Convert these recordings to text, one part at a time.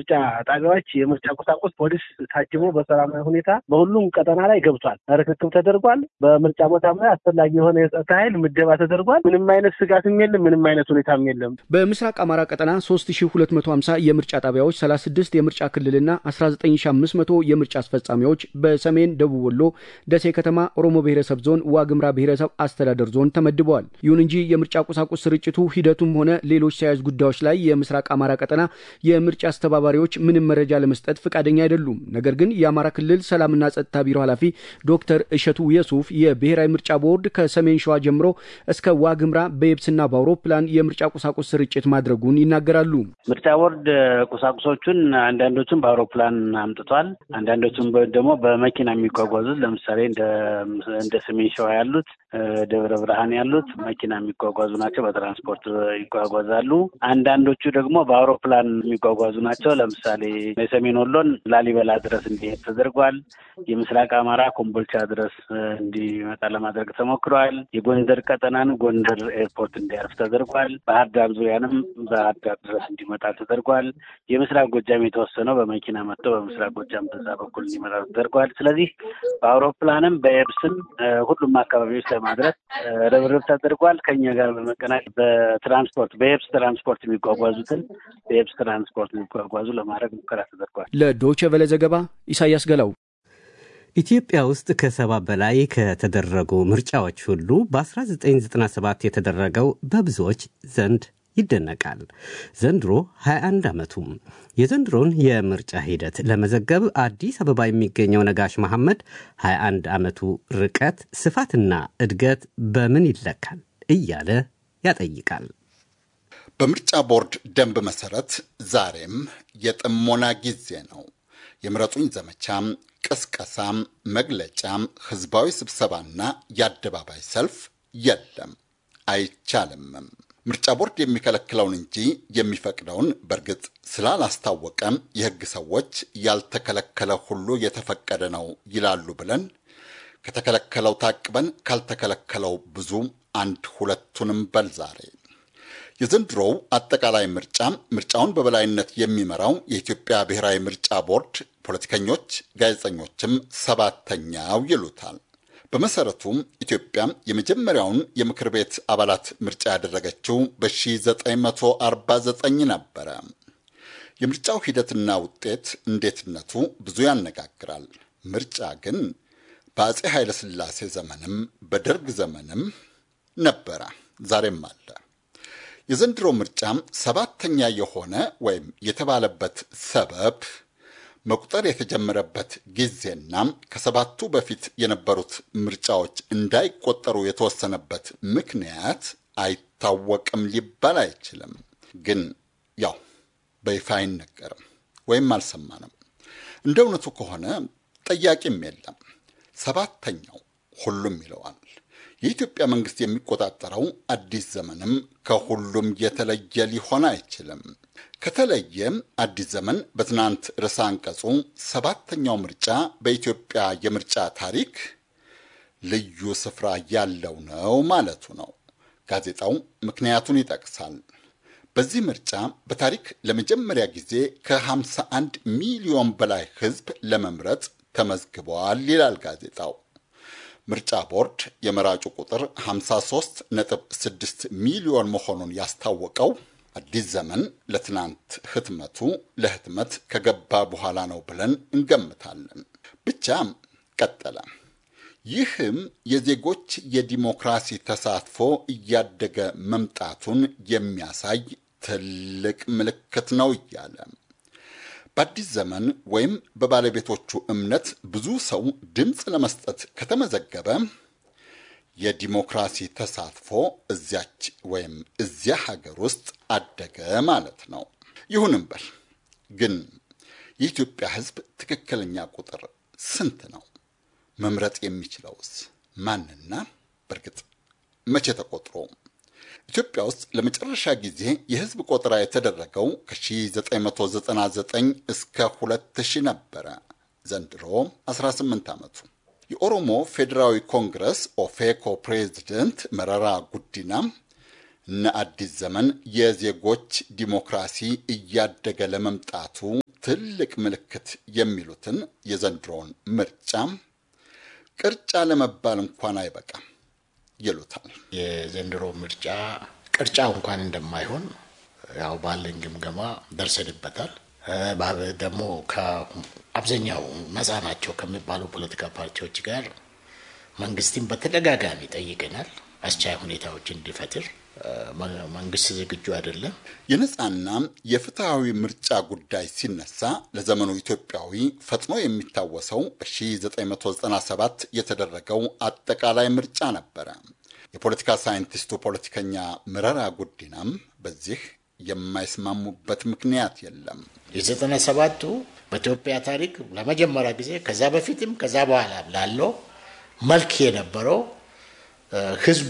የምርጫ ጣቢያዎች የምርጫ ቁሳቁስ ፖሊስ ታጅቦ በሰላማዊ ሁኔታ በሁሉም ቀጠና ላይ ገብቷል። ርክክብ ተደርጓል። በምርጫ ቦታም ላይ አስፈላጊ የሆነ የጸጥታ ኃይል ምደባ ተደርጓል። ምንም አይነት ስጋትም የለም። ምንም አይነት ሁኔታም የለም። በምስራቅ አማራ ቀጠና 3250 የምርጫ ጣቢያዎች፣ 36 የምርጫ ክልልና 19500 የምርጫ አስፈጻሚዎች በሰሜን ደቡብ ወሎ ደሴ ከተማ ኦሮሞ ብሔረሰብ ዞን ዋግምራ ብሔረሰብ አስተዳደር ዞን ተመድበዋል። ይሁን እንጂ የምርጫ ቁሳቁስ ስርጭቱ ሂደቱም ሆነ ሌሎች ተያያዥ ጉዳዮች ላይ የምስራቅ አማራ ቀጠና የምርጫ አስተባባሪዎች ምንም መረጃ ለመስጠት ፈቃደኛ አይደሉም። ነገር ግን የአማራ ክልል ሰላምና ጸጥታ ቢሮ ኃላፊ ዶክተር እሸቱ የሱፍ የብሔራዊ ምርጫ ቦርድ ከሰሜን ሸዋ ጀምሮ እስከ ዋግምራ በየብስና በአውሮፕላን የምርጫ ቁሳቁስ ስርጭት ማድረጉን ይናገራሉ። ምርጫ ቦርድ ቁሳቁሶቹን አንዳንዶቹን በአውሮፕላን አምጥቷል። አንዳንዶቹን ደግሞ በመኪና የሚጓጓዙት ለምሳሌ እንደ ሰሜን ሸዋ ያሉት ደብረ ብርሃን ያሉት መኪና የሚጓጓዙ ናቸው። በትራንስፖርት ይጓጓዛሉ። አንዳንዶቹ ደግሞ በአውሮፕላን የሚጓጓዙ ናቸው። ለምሳሌ የሰሜን ወሎን ላሊበላ ድረስ እንዲሄድ ተደርጓል። የምስራቅ አማራ ኮምቦልቻ ድረስ እንዲመጣ ለማድረግ ተሞክሯል። የጎንደር ቀጠናን ጎንደር ኤርፖርት እንዲያርፍ ተደርጓል። ባህር ዳር ዙሪያንም ባህር ዳር ድረስ እንዲመጣ ተደርጓል። የምስራቅ ጎጃም የተወሰነው በመኪና መጥቶ በምስራቅ ጎጃም በዛ በኩል እንዲመጣ ተደርጓል። ስለዚህ በአውሮፕላንም በየብስም ሁሉም አካባቢዎች ለማድረስ ርብርብ ተደርጓል። ከኛ ጋር በመቀናጀት በትራንስፖርት በየብስ ትራንስፖርት የሚጓጓዙትን በየብስ ትራንስፖርት የሚጓጓዙ ለማድረግ ሙከራ ተደርጓል። ለዶይቼ ቬለ ዘገባ ኢሳያስ ገላው። ኢትዮጵያ ውስጥ ከሰባ በላይ ከተደረጉ ምርጫዎች ሁሉ በ1997 የተደረገው በብዙዎች ዘንድ ይደነቃል። ዘንድሮ 21 ዓመቱም። የዘንድሮን የምርጫ ሂደት ለመዘገብ አዲስ አበባ የሚገኘው ነጋሽ መሐመድ 21 ዓመቱ ርቀት፣ ስፋትና እድገት በምን ይለካል እያለ ያጠይቃል። በምርጫ ቦርድ ደንብ መሰረት ዛሬም የጥሞና ጊዜ ነው። የምረጡኝ ዘመቻም፣ ቅስቀሳም፣ መግለጫም፣ ህዝባዊ ስብሰባና የአደባባይ ሰልፍ የለም፣ አይቻልምም። ምርጫ ቦርድ የሚከለክለውን እንጂ የሚፈቅደውን በእርግጥ ስላላስታወቀም የህግ ሰዎች ያልተከለከለ ሁሉ የተፈቀደ ነው ይላሉ ብለን ከተከለከለው ታቅበን ካልተከለከለው ብዙ አንድ ሁለቱንም በል ዛሬ የዘንድሮው አጠቃላይ ምርጫ ምርጫውን በበላይነት የሚመራው የኢትዮጵያ ብሔራዊ ምርጫ ቦርድ ፖለቲከኞች፣ ጋዜጠኞችም ሰባተኛው ይሉታል። በመሰረቱም ኢትዮጵያ የመጀመሪያውን የምክር ቤት አባላት ምርጫ ያደረገችው በ1949 ነበረ። የምርጫው ሂደትና ውጤት እንዴትነቱ ብዙ ያነጋግራል። ምርጫ ግን በአፄ ኃይለሥላሴ ዘመንም በደርግ ዘመንም ነበረ፣ ዛሬም አለ። የዘንድሮ ምርጫ ሰባተኛ የሆነ ወይም የተባለበት ሰበብ መቁጠር የተጀመረበት ጊዜና ከሰባቱ በፊት የነበሩት ምርጫዎች እንዳይቆጠሩ የተወሰነበት ምክንያት አይታወቅም ሊባል አይችልም። ግን ያው በይፋ አይነገርም ወይም አልሰማንም። እንደ እውነቱ ከሆነ ጠያቂም የለም። ሰባተኛው ሁሉም ይለዋል። የኢትዮጵያ መንግስት የሚቆጣጠረው አዲስ ዘመንም ከሁሉም የተለየ ሊሆን አይችልም። ከተለየም አዲስ ዘመን በትናንት ርዕሰ አንቀጹ ሰባተኛው ምርጫ በኢትዮጵያ የምርጫ ታሪክ ልዩ ስፍራ ያለው ነው ማለቱ ነው። ጋዜጣው ምክንያቱን ይጠቅሳል። በዚህ ምርጫ በታሪክ ለመጀመሪያ ጊዜ ከ51 ሚሊዮን በላይ ሕዝብ ለመምረጥ ተመዝግበዋል ይላል ጋዜጣው። ምርጫ ቦርድ የመራጩ ቁጥር 53.6 ሚሊዮን መሆኑን ያስታወቀው አዲስ ዘመን ለትናንት ህትመቱ ለህትመት ከገባ በኋላ ነው ብለን እንገምታለን። ብቻ ቀጠለ። ይህም የዜጎች የዲሞክራሲ ተሳትፎ እያደገ መምጣቱን የሚያሳይ ትልቅ ምልክት ነው እያለ በአዲስ ዘመን ወይም በባለቤቶቹ እምነት ብዙ ሰው ድምፅ ለመስጠት ከተመዘገበ የዲሞክራሲ ተሳትፎ እዚያች ወይም እዚያ ሀገር ውስጥ አደገ ማለት ነው። ይሁንም በል ግን የኢትዮጵያ ሕዝብ ትክክለኛ ቁጥር ስንት ነው? መምረጥ የሚችለውስ ማንና? በእርግጥ መቼ ተቆጥሮ? ኢትዮጵያ ውስጥ ለመጨረሻ ጊዜ የህዝብ ቆጠራ የተደረገው ከ1999 እስከ 2000 ነበረ። ዘንድሮ 18 ዓመቱ። የኦሮሞ ፌዴራዊ ኮንግረስ ኦፌኮ ፕሬዚደንት መረራ ጉዲና እነ አዲስ ዘመን የዜጎች ዲሞክራሲ እያደገ ለመምጣቱ ትልቅ ምልክት የሚሉትን የዘንድሮውን ምርጫ ቅርጫ ለመባል እንኳን አይበቃም ይሉታል። የዘንድሮ ምርጫ ቅርጫው እንኳን እንደማይሆን ያው ባለኝ ግምገማ ደርሰንበታል። ደግሞ ከአብዛኛው ነፃ ናቸው ከሚባሉ ፖለቲካ ፓርቲዎች ጋር መንግስትን በተደጋጋሚ ጠይቀናል። አስቻይ ሁኔታዎች እንዲፈጥር መንግስት ዝግጁ አይደለም። የነፃና የፍትሐዊ ምርጫ ጉዳይ ሲነሳ ለዘመኑ ኢትዮጵያዊ ፈጥኖ የሚታወሰው በ1997 የተደረገው አጠቃላይ ምርጫ ነበረ። የፖለቲካ ሳይንቲስቱ ፖለቲከኛ መረራ ጉዲናም በዚህ የማይስማሙበት ምክንያት የለም። የዘጠና ሰባቱ በኢትዮጵያ ታሪክ ለመጀመሪያ ጊዜ ከዛ በፊትም ከዛ በኋላ ላለው መልክ የነበረው ህዝብ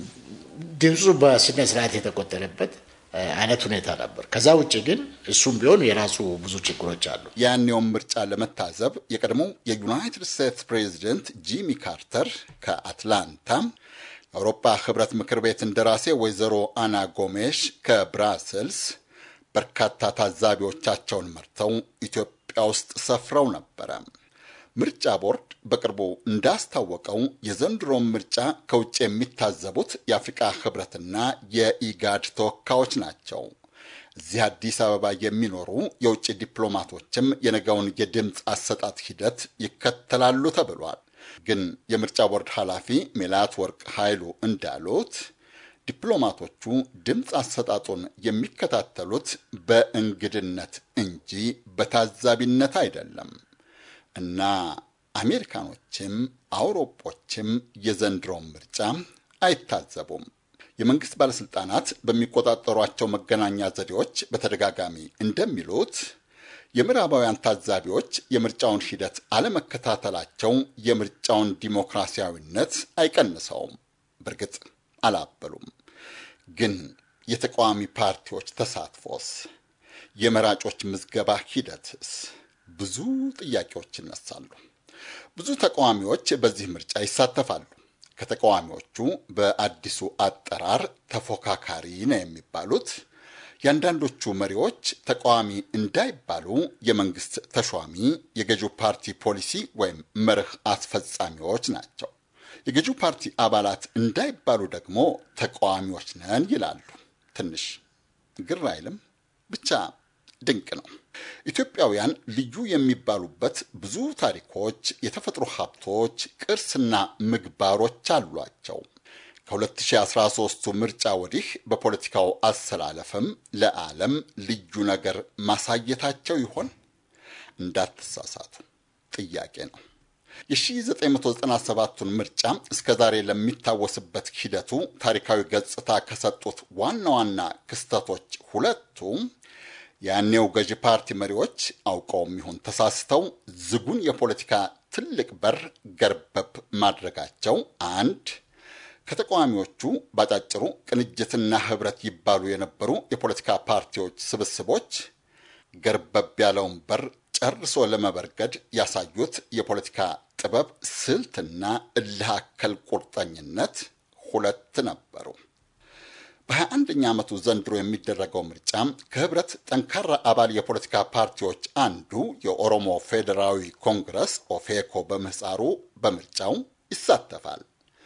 ድምፁ በስነ ስርዓት የተቆጠረበት አይነት ሁኔታ ነበር። ከዛ ውጭ ግን እሱም ቢሆን የራሱ ብዙ ችግሮች አሉ። ያኔውን ምርጫ ለመታዘብ የቀድሞው የዩናይትድ ስቴትስ ፕሬዚደንት ጂሚ ካርተር ከአትላንታ የአውሮፓ ህብረት ምክር ቤት እንደራሴ ወይዘሮ አና ጎሜሽ ከብራስልስ በርካታ ታዛቢዎቻቸውን መርተው ኢትዮጵያ ውስጥ ሰፍረው ነበረ። ምርጫ ቦርድ በቅርቡ እንዳስታወቀው የዘንድሮን ምርጫ ከውጭ የሚታዘቡት የአፍሪቃ ህብረትና የኢጋድ ተወካዮች ናቸው። እዚህ አዲስ አበባ የሚኖሩ የውጭ ዲፕሎማቶችም የነገውን የድምፅ አሰጣጥ ሂደት ይከተላሉ ተብሏል። ግን የምርጫ ቦርድ ኃላፊ ሜላት ወርቅ ኃይሉ እንዳሉት ዲፕሎማቶቹ ድምፅ አሰጣጡን የሚከታተሉት በእንግድነት እንጂ በታዛቢነት አይደለም እና አሜሪካኖችም አውሮጶችም የዘንድሮውን ምርጫ አይታዘቡም። የመንግስት ባለሥልጣናት በሚቆጣጠሯቸው መገናኛ ዘዴዎች በተደጋጋሚ እንደሚሉት የምዕራባውያን ታዛቢዎች የምርጫውን ሂደት አለመከታተላቸው የምርጫውን ዲሞክራሲያዊነት አይቀንሰውም። በእርግጥ አላበሉም። ግን የተቃዋሚ ፓርቲዎች ተሳትፎስ? የመራጮች ምዝገባ ሂደትስ? ብዙ ጥያቄዎች ይነሳሉ። ብዙ ተቃዋሚዎች በዚህ ምርጫ ይሳተፋሉ። ከተቃዋሚዎቹ በአዲሱ አጠራር ተፎካካሪ ነው የሚባሉት የአንዳንዶቹ መሪዎች ተቃዋሚ እንዳይባሉ የመንግስት ተሿሚ የገዢው ፓርቲ ፖሊሲ ወይም መርህ አስፈጻሚዎች ናቸው። የገዢው ፓርቲ አባላት እንዳይባሉ ደግሞ ተቃዋሚዎች ነን ይላሉ። ትንሽ ግር አይልም? ብቻ ድንቅ ነው። ኢትዮጵያውያን ልዩ የሚባሉበት ብዙ ታሪኮች፣ የተፈጥሮ ሀብቶች፣ ቅርስና ምግባሮች አሏቸው። ከ2013ቱ ምርጫ ወዲህ በፖለቲካው አሰላለፍም ለዓለም ልዩ ነገር ማሳየታቸው ይሆን? እንዳትሳሳቱ ጥያቄ ነው። የ1997ቱን ምርጫ እስከ ዛሬ ለሚታወስበት ሂደቱ ታሪካዊ ገጽታ ከሰጡት ዋና ዋና ክስተቶች ሁለቱ ያኔው ገዢ ፓርቲ መሪዎች አውቀውም ይሁን ተሳስተው ዝጉን የፖለቲካ ትልቅ በር ገርበብ ማድረጋቸው አንድ ከተቃዋሚዎቹ ባጫጭሩ ቅንጅትና ህብረት ይባሉ የነበሩ የፖለቲካ ፓርቲዎች ስብስቦች ገርበብ ያለውን በር ጨርሶ ለመበርገድ ያሳዩት የፖለቲካ ጥበብ፣ ስልትና እልህ አከል ቁርጠኝነት ሁለት ነበሩ። በሀያ አንደኛ ዓመቱ ዘንድሮ የሚደረገው ምርጫ ከህብረት ጠንካራ አባል የፖለቲካ ፓርቲዎች አንዱ የኦሮሞ ፌዴራዊ ኮንግረስ ኦፌኮ በምህፃሩ በምርጫው ይሳተፋል።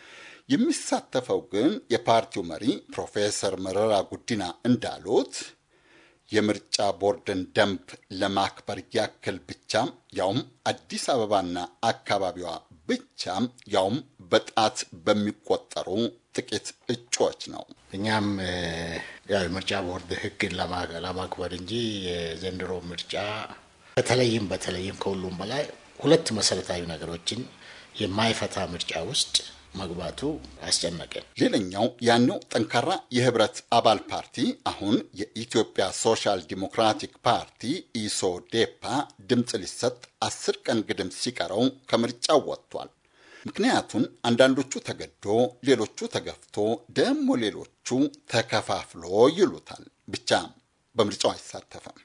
የሚሳተፈው ግን የፓርቲው መሪ ፕሮፌሰር መረራ ጉዲና እንዳሉት የምርጫ ቦርድን ደንብ ለማክበር ያክል ብቻ ያውም አዲስ አበባና አካባቢዋ ብቻ ያውም በጣት በሚቆጠሩ ጥቂት እጩዎች ነው። እኛም ያው የምርጫ ቦርድ ህግን ለማክበር እንጂ የዘንድሮ ምርጫ በተለይም በተለይም ከሁሉም በላይ ሁለት መሰረታዊ ነገሮችን የማይፈታ ምርጫ ውስጥ መግባቱ አስጨነቀን። ሌላኛው ያኔው ጠንካራ የህብረት አባል ፓርቲ አሁን የኢትዮጵያ ሶሻል ዲሞክራቲክ ፓርቲ ኢሶዴፓ ድምፅ ሊሰጥ አስር ቀን ግድም ሲቀረው ከምርጫው ወጥቷል። ምክንያቱን አንዳንዶቹ ተገዶ፣ ሌሎቹ ተገፍቶ፣ ደግሞ ሌሎቹ ተከፋፍሎ ይሉታል። ብቻ በምርጫው አይሳተፈም።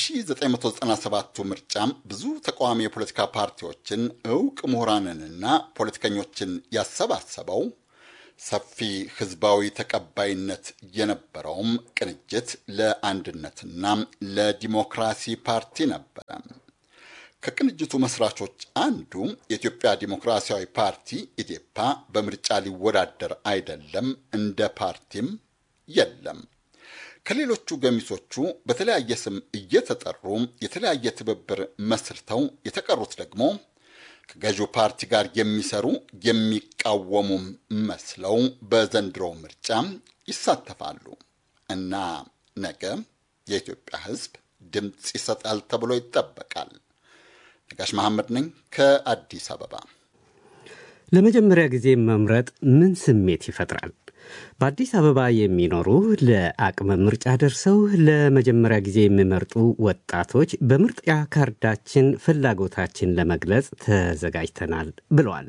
በ1997ቱ ምርጫም ብዙ ተቃዋሚ የፖለቲካ ፓርቲዎችን እውቅ ምሁራንንና ፖለቲከኞችን ያሰባሰበው ሰፊ ህዝባዊ ተቀባይነት የነበረውም ቅንጅት ለአንድነትና ለዲሞክራሲ ፓርቲ ነበረ። ከቅንጅቱ መስራቾች አንዱ የኢትዮጵያ ዲሞክራሲያዊ ፓርቲ ኢዴፓ በምርጫ ሊወዳደር አይደለም፣ እንደ ፓርቲም የለም። ከሌሎቹ ገሚሶቹ በተለያየ ስም እየተጠሩ የተለያየ ትብብር መስርተው የተቀሩት ደግሞ ከገዢው ፓርቲ ጋር የሚሰሩ የሚቃወሙም መስለው በዘንድሮ ምርጫ ይሳተፋሉ እና ነገ የኢትዮጵያ ሕዝብ ድምፅ ይሰጣል ተብሎ ይጠበቃል። ነጋሽ መሐመድ ነኝ ከአዲስ አበባ። ለመጀመሪያ ጊዜ መምረጥ ምን ስሜት ይፈጥራል? በአዲስ አበባ የሚኖሩ ለአቅመ ምርጫ ደርሰው ለመጀመሪያ ጊዜ የሚመርጡ ወጣቶች በምርጫ ካርዳችን ፍላጎታችን ለመግለጽ ተዘጋጅተናል ብለዋል።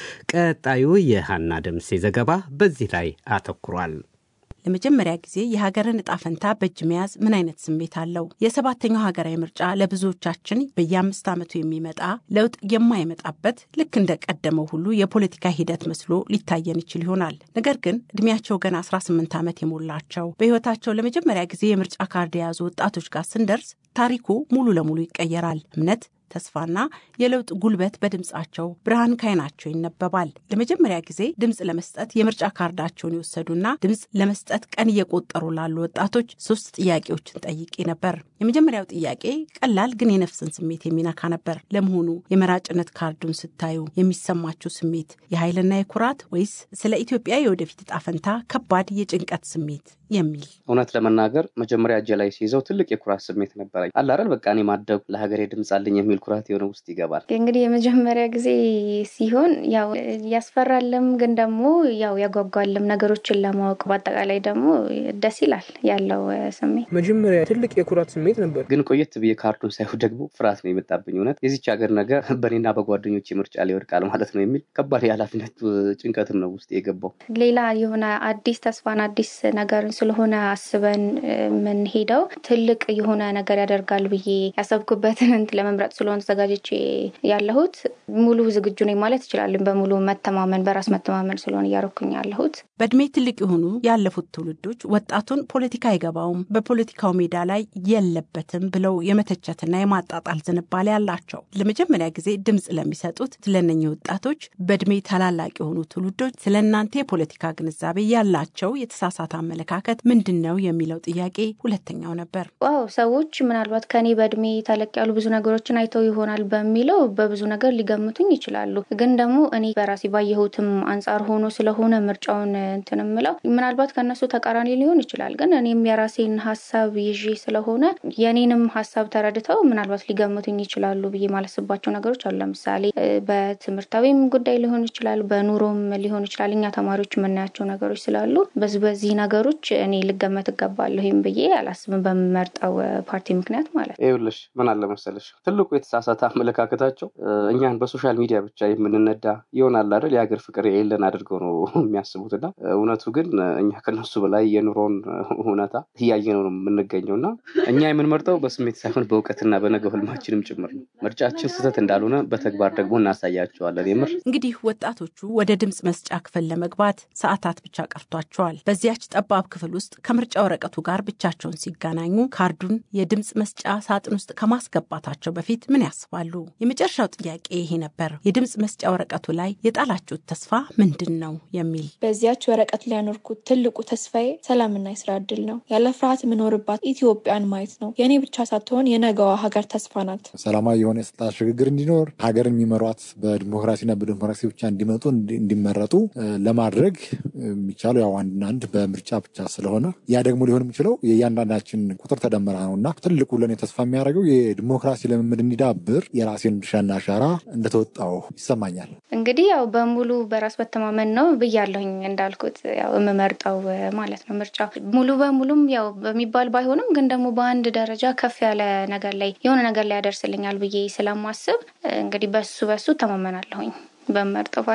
ቀጣዩ የሃና ደምሴ ዘገባ በዚህ ላይ አተኩሯል። ለመጀመሪያ ጊዜ የሀገርን እጣ ፈንታ በእጅ መያዝ ምን አይነት ስሜት አለው? የሰባተኛው ሀገራዊ ምርጫ ለብዙዎቻችን በየአምስት ዓመቱ የሚመጣ ለውጥ የማይመጣበት ልክ እንደ ቀደመው ሁሉ የፖለቲካ ሂደት መስሎ ሊታየን ይችል ይሆናል። ነገር ግን እድሜያቸው ገና 18 ዓመት የሞላቸው በሕይወታቸው ለመጀመሪያ ጊዜ የምርጫ ካርድ የያዙ ወጣቶች ጋር ስንደርስ ታሪኩ ሙሉ ለሙሉ ይቀየራል። እምነት ተስፋና የለውጥ ጉልበት በድምፃቸው ብርሃን ካይናቸው ይነበባል። ለመጀመሪያ ጊዜ ድምፅ ለመስጠት የምርጫ ካርዳቸውን የወሰዱና ድምፅ ለመስጠት ቀን እየቆጠሩ ላሉ ወጣቶች ሶስት ጥያቄዎችን ጠይቄ ነበር። የመጀመሪያው ጥያቄ ቀላል ግን የነፍስን ስሜት የሚነካ ነበር። ለመሆኑ የመራጭነት ካርዱን ስታዩ የሚሰማችሁ ስሜት የኃይልና የኩራት ወይስ ስለ ኢትዮጵያ የወደፊት እጣ ፈንታ ከባድ የጭንቀት ስሜት የሚል እውነት ለመናገር መጀመሪያ እጄ ላይ ሲይዘው ትልቅ የኩራት ስሜት ነበረኝ። አላረል በቃ እኔ ማደጉ ለሀገሬ ድምፅ አለኝ የሚል ኩራት የሆነ ውስጥ ይገባል። እንግዲህ የመጀመሪያ ጊዜ ሲሆን ያው ያስፈራልም፣ ግን ደግሞ ያው ያጓጓልም ነገሮችን ለማወቅ በአጠቃላይ ደግሞ ደስ ይላል ያለው ስሜት። መጀመሪያ ትልቅ የኩራት ስሜት ነበር፣ ግን ቆየት ብዬ ካርዱን ሳይሆን ደግሞ ፍርሃት ነው የመጣብኝ። እውነት የዚች ሀገር ነገር በእኔና በጓደኞች ምርጫ ላይ ይወድቃል ማለት ነው የሚል ከባድ የኃላፊነት ጭንቀትም ነው ውስጥ የገባው። ሌላ የሆነ አዲስ ተስፋን አዲስ ነገርን ስለሆነ አስበን የምንሄደው ትልቅ የሆነ ነገር ያደርጋል ብዬ ያሰብኩበትን እንትን ለመምረጥ ስለሆነ ተዘጋጅቼ ያለሁት ሙሉ ዝግጁ ነኝ ማለት እችላለሁ። በሙሉ መተማመን በራስ መተማመን ስለሆነ እያረኩኝ ያለሁት። በእድሜ ትልቅ የሆኑ ያለፉት ትውልዶች ወጣቱን ፖለቲካ አይገባውም፣ በፖለቲካው ሜዳ ላይ የለበትም ብለው የመተቸትና የማጣጣል ዝንባሌ አላቸው። ለመጀመሪያ ጊዜ ድምፅ ለሚሰጡት ስለነኚህ ወጣቶች በእድሜ ታላላቅ የሆኑ ትውልዶች ስለ እናንተ የፖለቲካ ግንዛቤ ያላቸው የተሳሳተ አመለካከት ምንድን ነው የሚለው ጥያቄ ሁለተኛው ነበር። ዋው ሰዎች ምናልባት ከኔ በእድሜ ተለቅ ያሉ ብዙ ነገሮችን አይተው ይሆናል በሚለው በብዙ ነገር ሊገምቱኝ ይችላሉ። ግን ደግሞ እኔ በራሴ ባየሁትም አንጻር ሆኖ ስለሆነ ምርጫውን እንትን የምለው ምናልባት ከነሱ ተቃራኒ ሊሆን ይችላል። ግን እኔም የራሴን ሀሳብ ይዤ ስለሆነ የኔንም ሀሳብ ተረድተው ምናልባት ሊገምቱኝ ይችላሉ ብዬ ማለስባቸው ነገሮች አሉ። ለምሳሌ በትምህርታዊም ጉዳይ ሊሆን ይችላል፣ በኑሮም ሊሆን ይችላል። እኛ ተማሪዎች የምናያቸው ነገሮች ስላሉ በዚህ በዚህ ነገሮች እኔ ልገመት እገባለሁም ብዬ አላስብም፣ በምመርጠው ፓርቲ ምክንያት ማለት ነው። ይኸውልሽ ምን አለ መሰለሽ ትልቁ የተሳሳተ አመለካከታቸው እኛን በሶሻል ሚዲያ ብቻ የምንነዳ ይሆናል አይደል የሀገር ፍቅር የሌለን አድርገው ነው የሚያስቡት እና እውነቱ ግን እኛ ከነሱ በላይ የኑሮን እውነታ እያየነው ነው የምንገኘው እና እኛ የምንመርጠው በስሜት ሳይሆን በእውቀትና በነገ ህልማችንም ጭምር ነው። ምርጫችን ስህተት እንዳልሆነ በተግባር ደግሞ እናሳያቸዋለን። የምር እንግዲህ ወጣቶቹ ወደ ድምፅ መስጫ ክፍል ለመግባት ሰዓታት ብቻ ቀርቷቸዋል። በዚያች ጠባብ ክፍል ውስጥ ከምርጫ ወረቀቱ ጋር ብቻቸውን ሲገናኙ ካርዱን የድምፅ መስጫ ሳጥን ውስጥ ከማስገባታቸው በፊት ምን ያስባሉ? የመጨረሻው ጥያቄ ይሄ ነበር። የድምፅ መስጫ ወረቀቱ ላይ የጣላችሁት ተስፋ ምንድን ነው የሚል በዚያች ወረቀት ላይ ያኖርኩት ትልቁ ተስፋዬ ሰላምና የስራ እድል ነው። ያለ ፍርሃት የምኖርባት ኢትዮጵያን ማየት ነው። የእኔ ብቻ ሳትሆን የነገዋ ሀገር ተስፋ ናት። ሰላማዊ የሆነ የስልጣን ሽግግር እንዲኖር ሀገር የሚመሯት በዲሞክራሲና በዲሞክራሲ ብቻ እንዲመጡ እንዲመረጡ ለማድረግ የሚቻለው ያው አንድና አንድ በምርጫ ብቻ ስለሆነ ያ ደግሞ ሊሆን የሚችለው የእያንዳንዳችን ቁጥር ተደመረ ነው እና ትልቁ ለእኔ ተስፋ የሚያደርገው የዲሞክራሲ ልምምድ እንዲዳብር የራሴን ድርሻና አሻራ እንደተወጣው ይሰማኛል። እንግዲህ ያው በሙሉ በራስ መተማመን ነው ብያለሁኝ እንዳልኩት ያው የምመርጠው ማለት ነው። ምርጫ ሙሉ በሙሉም ያው በሚባል ባይሆንም ግን ደግሞ በአንድ ደረጃ ከፍ ያለ ነገር ላይ የሆነ ነገር ላይ ያደርስልኛል ብዬ ስለማስብ እንግዲህ በሱ በሱ ተማመናለሁኝ በመርጠው ፓርቲ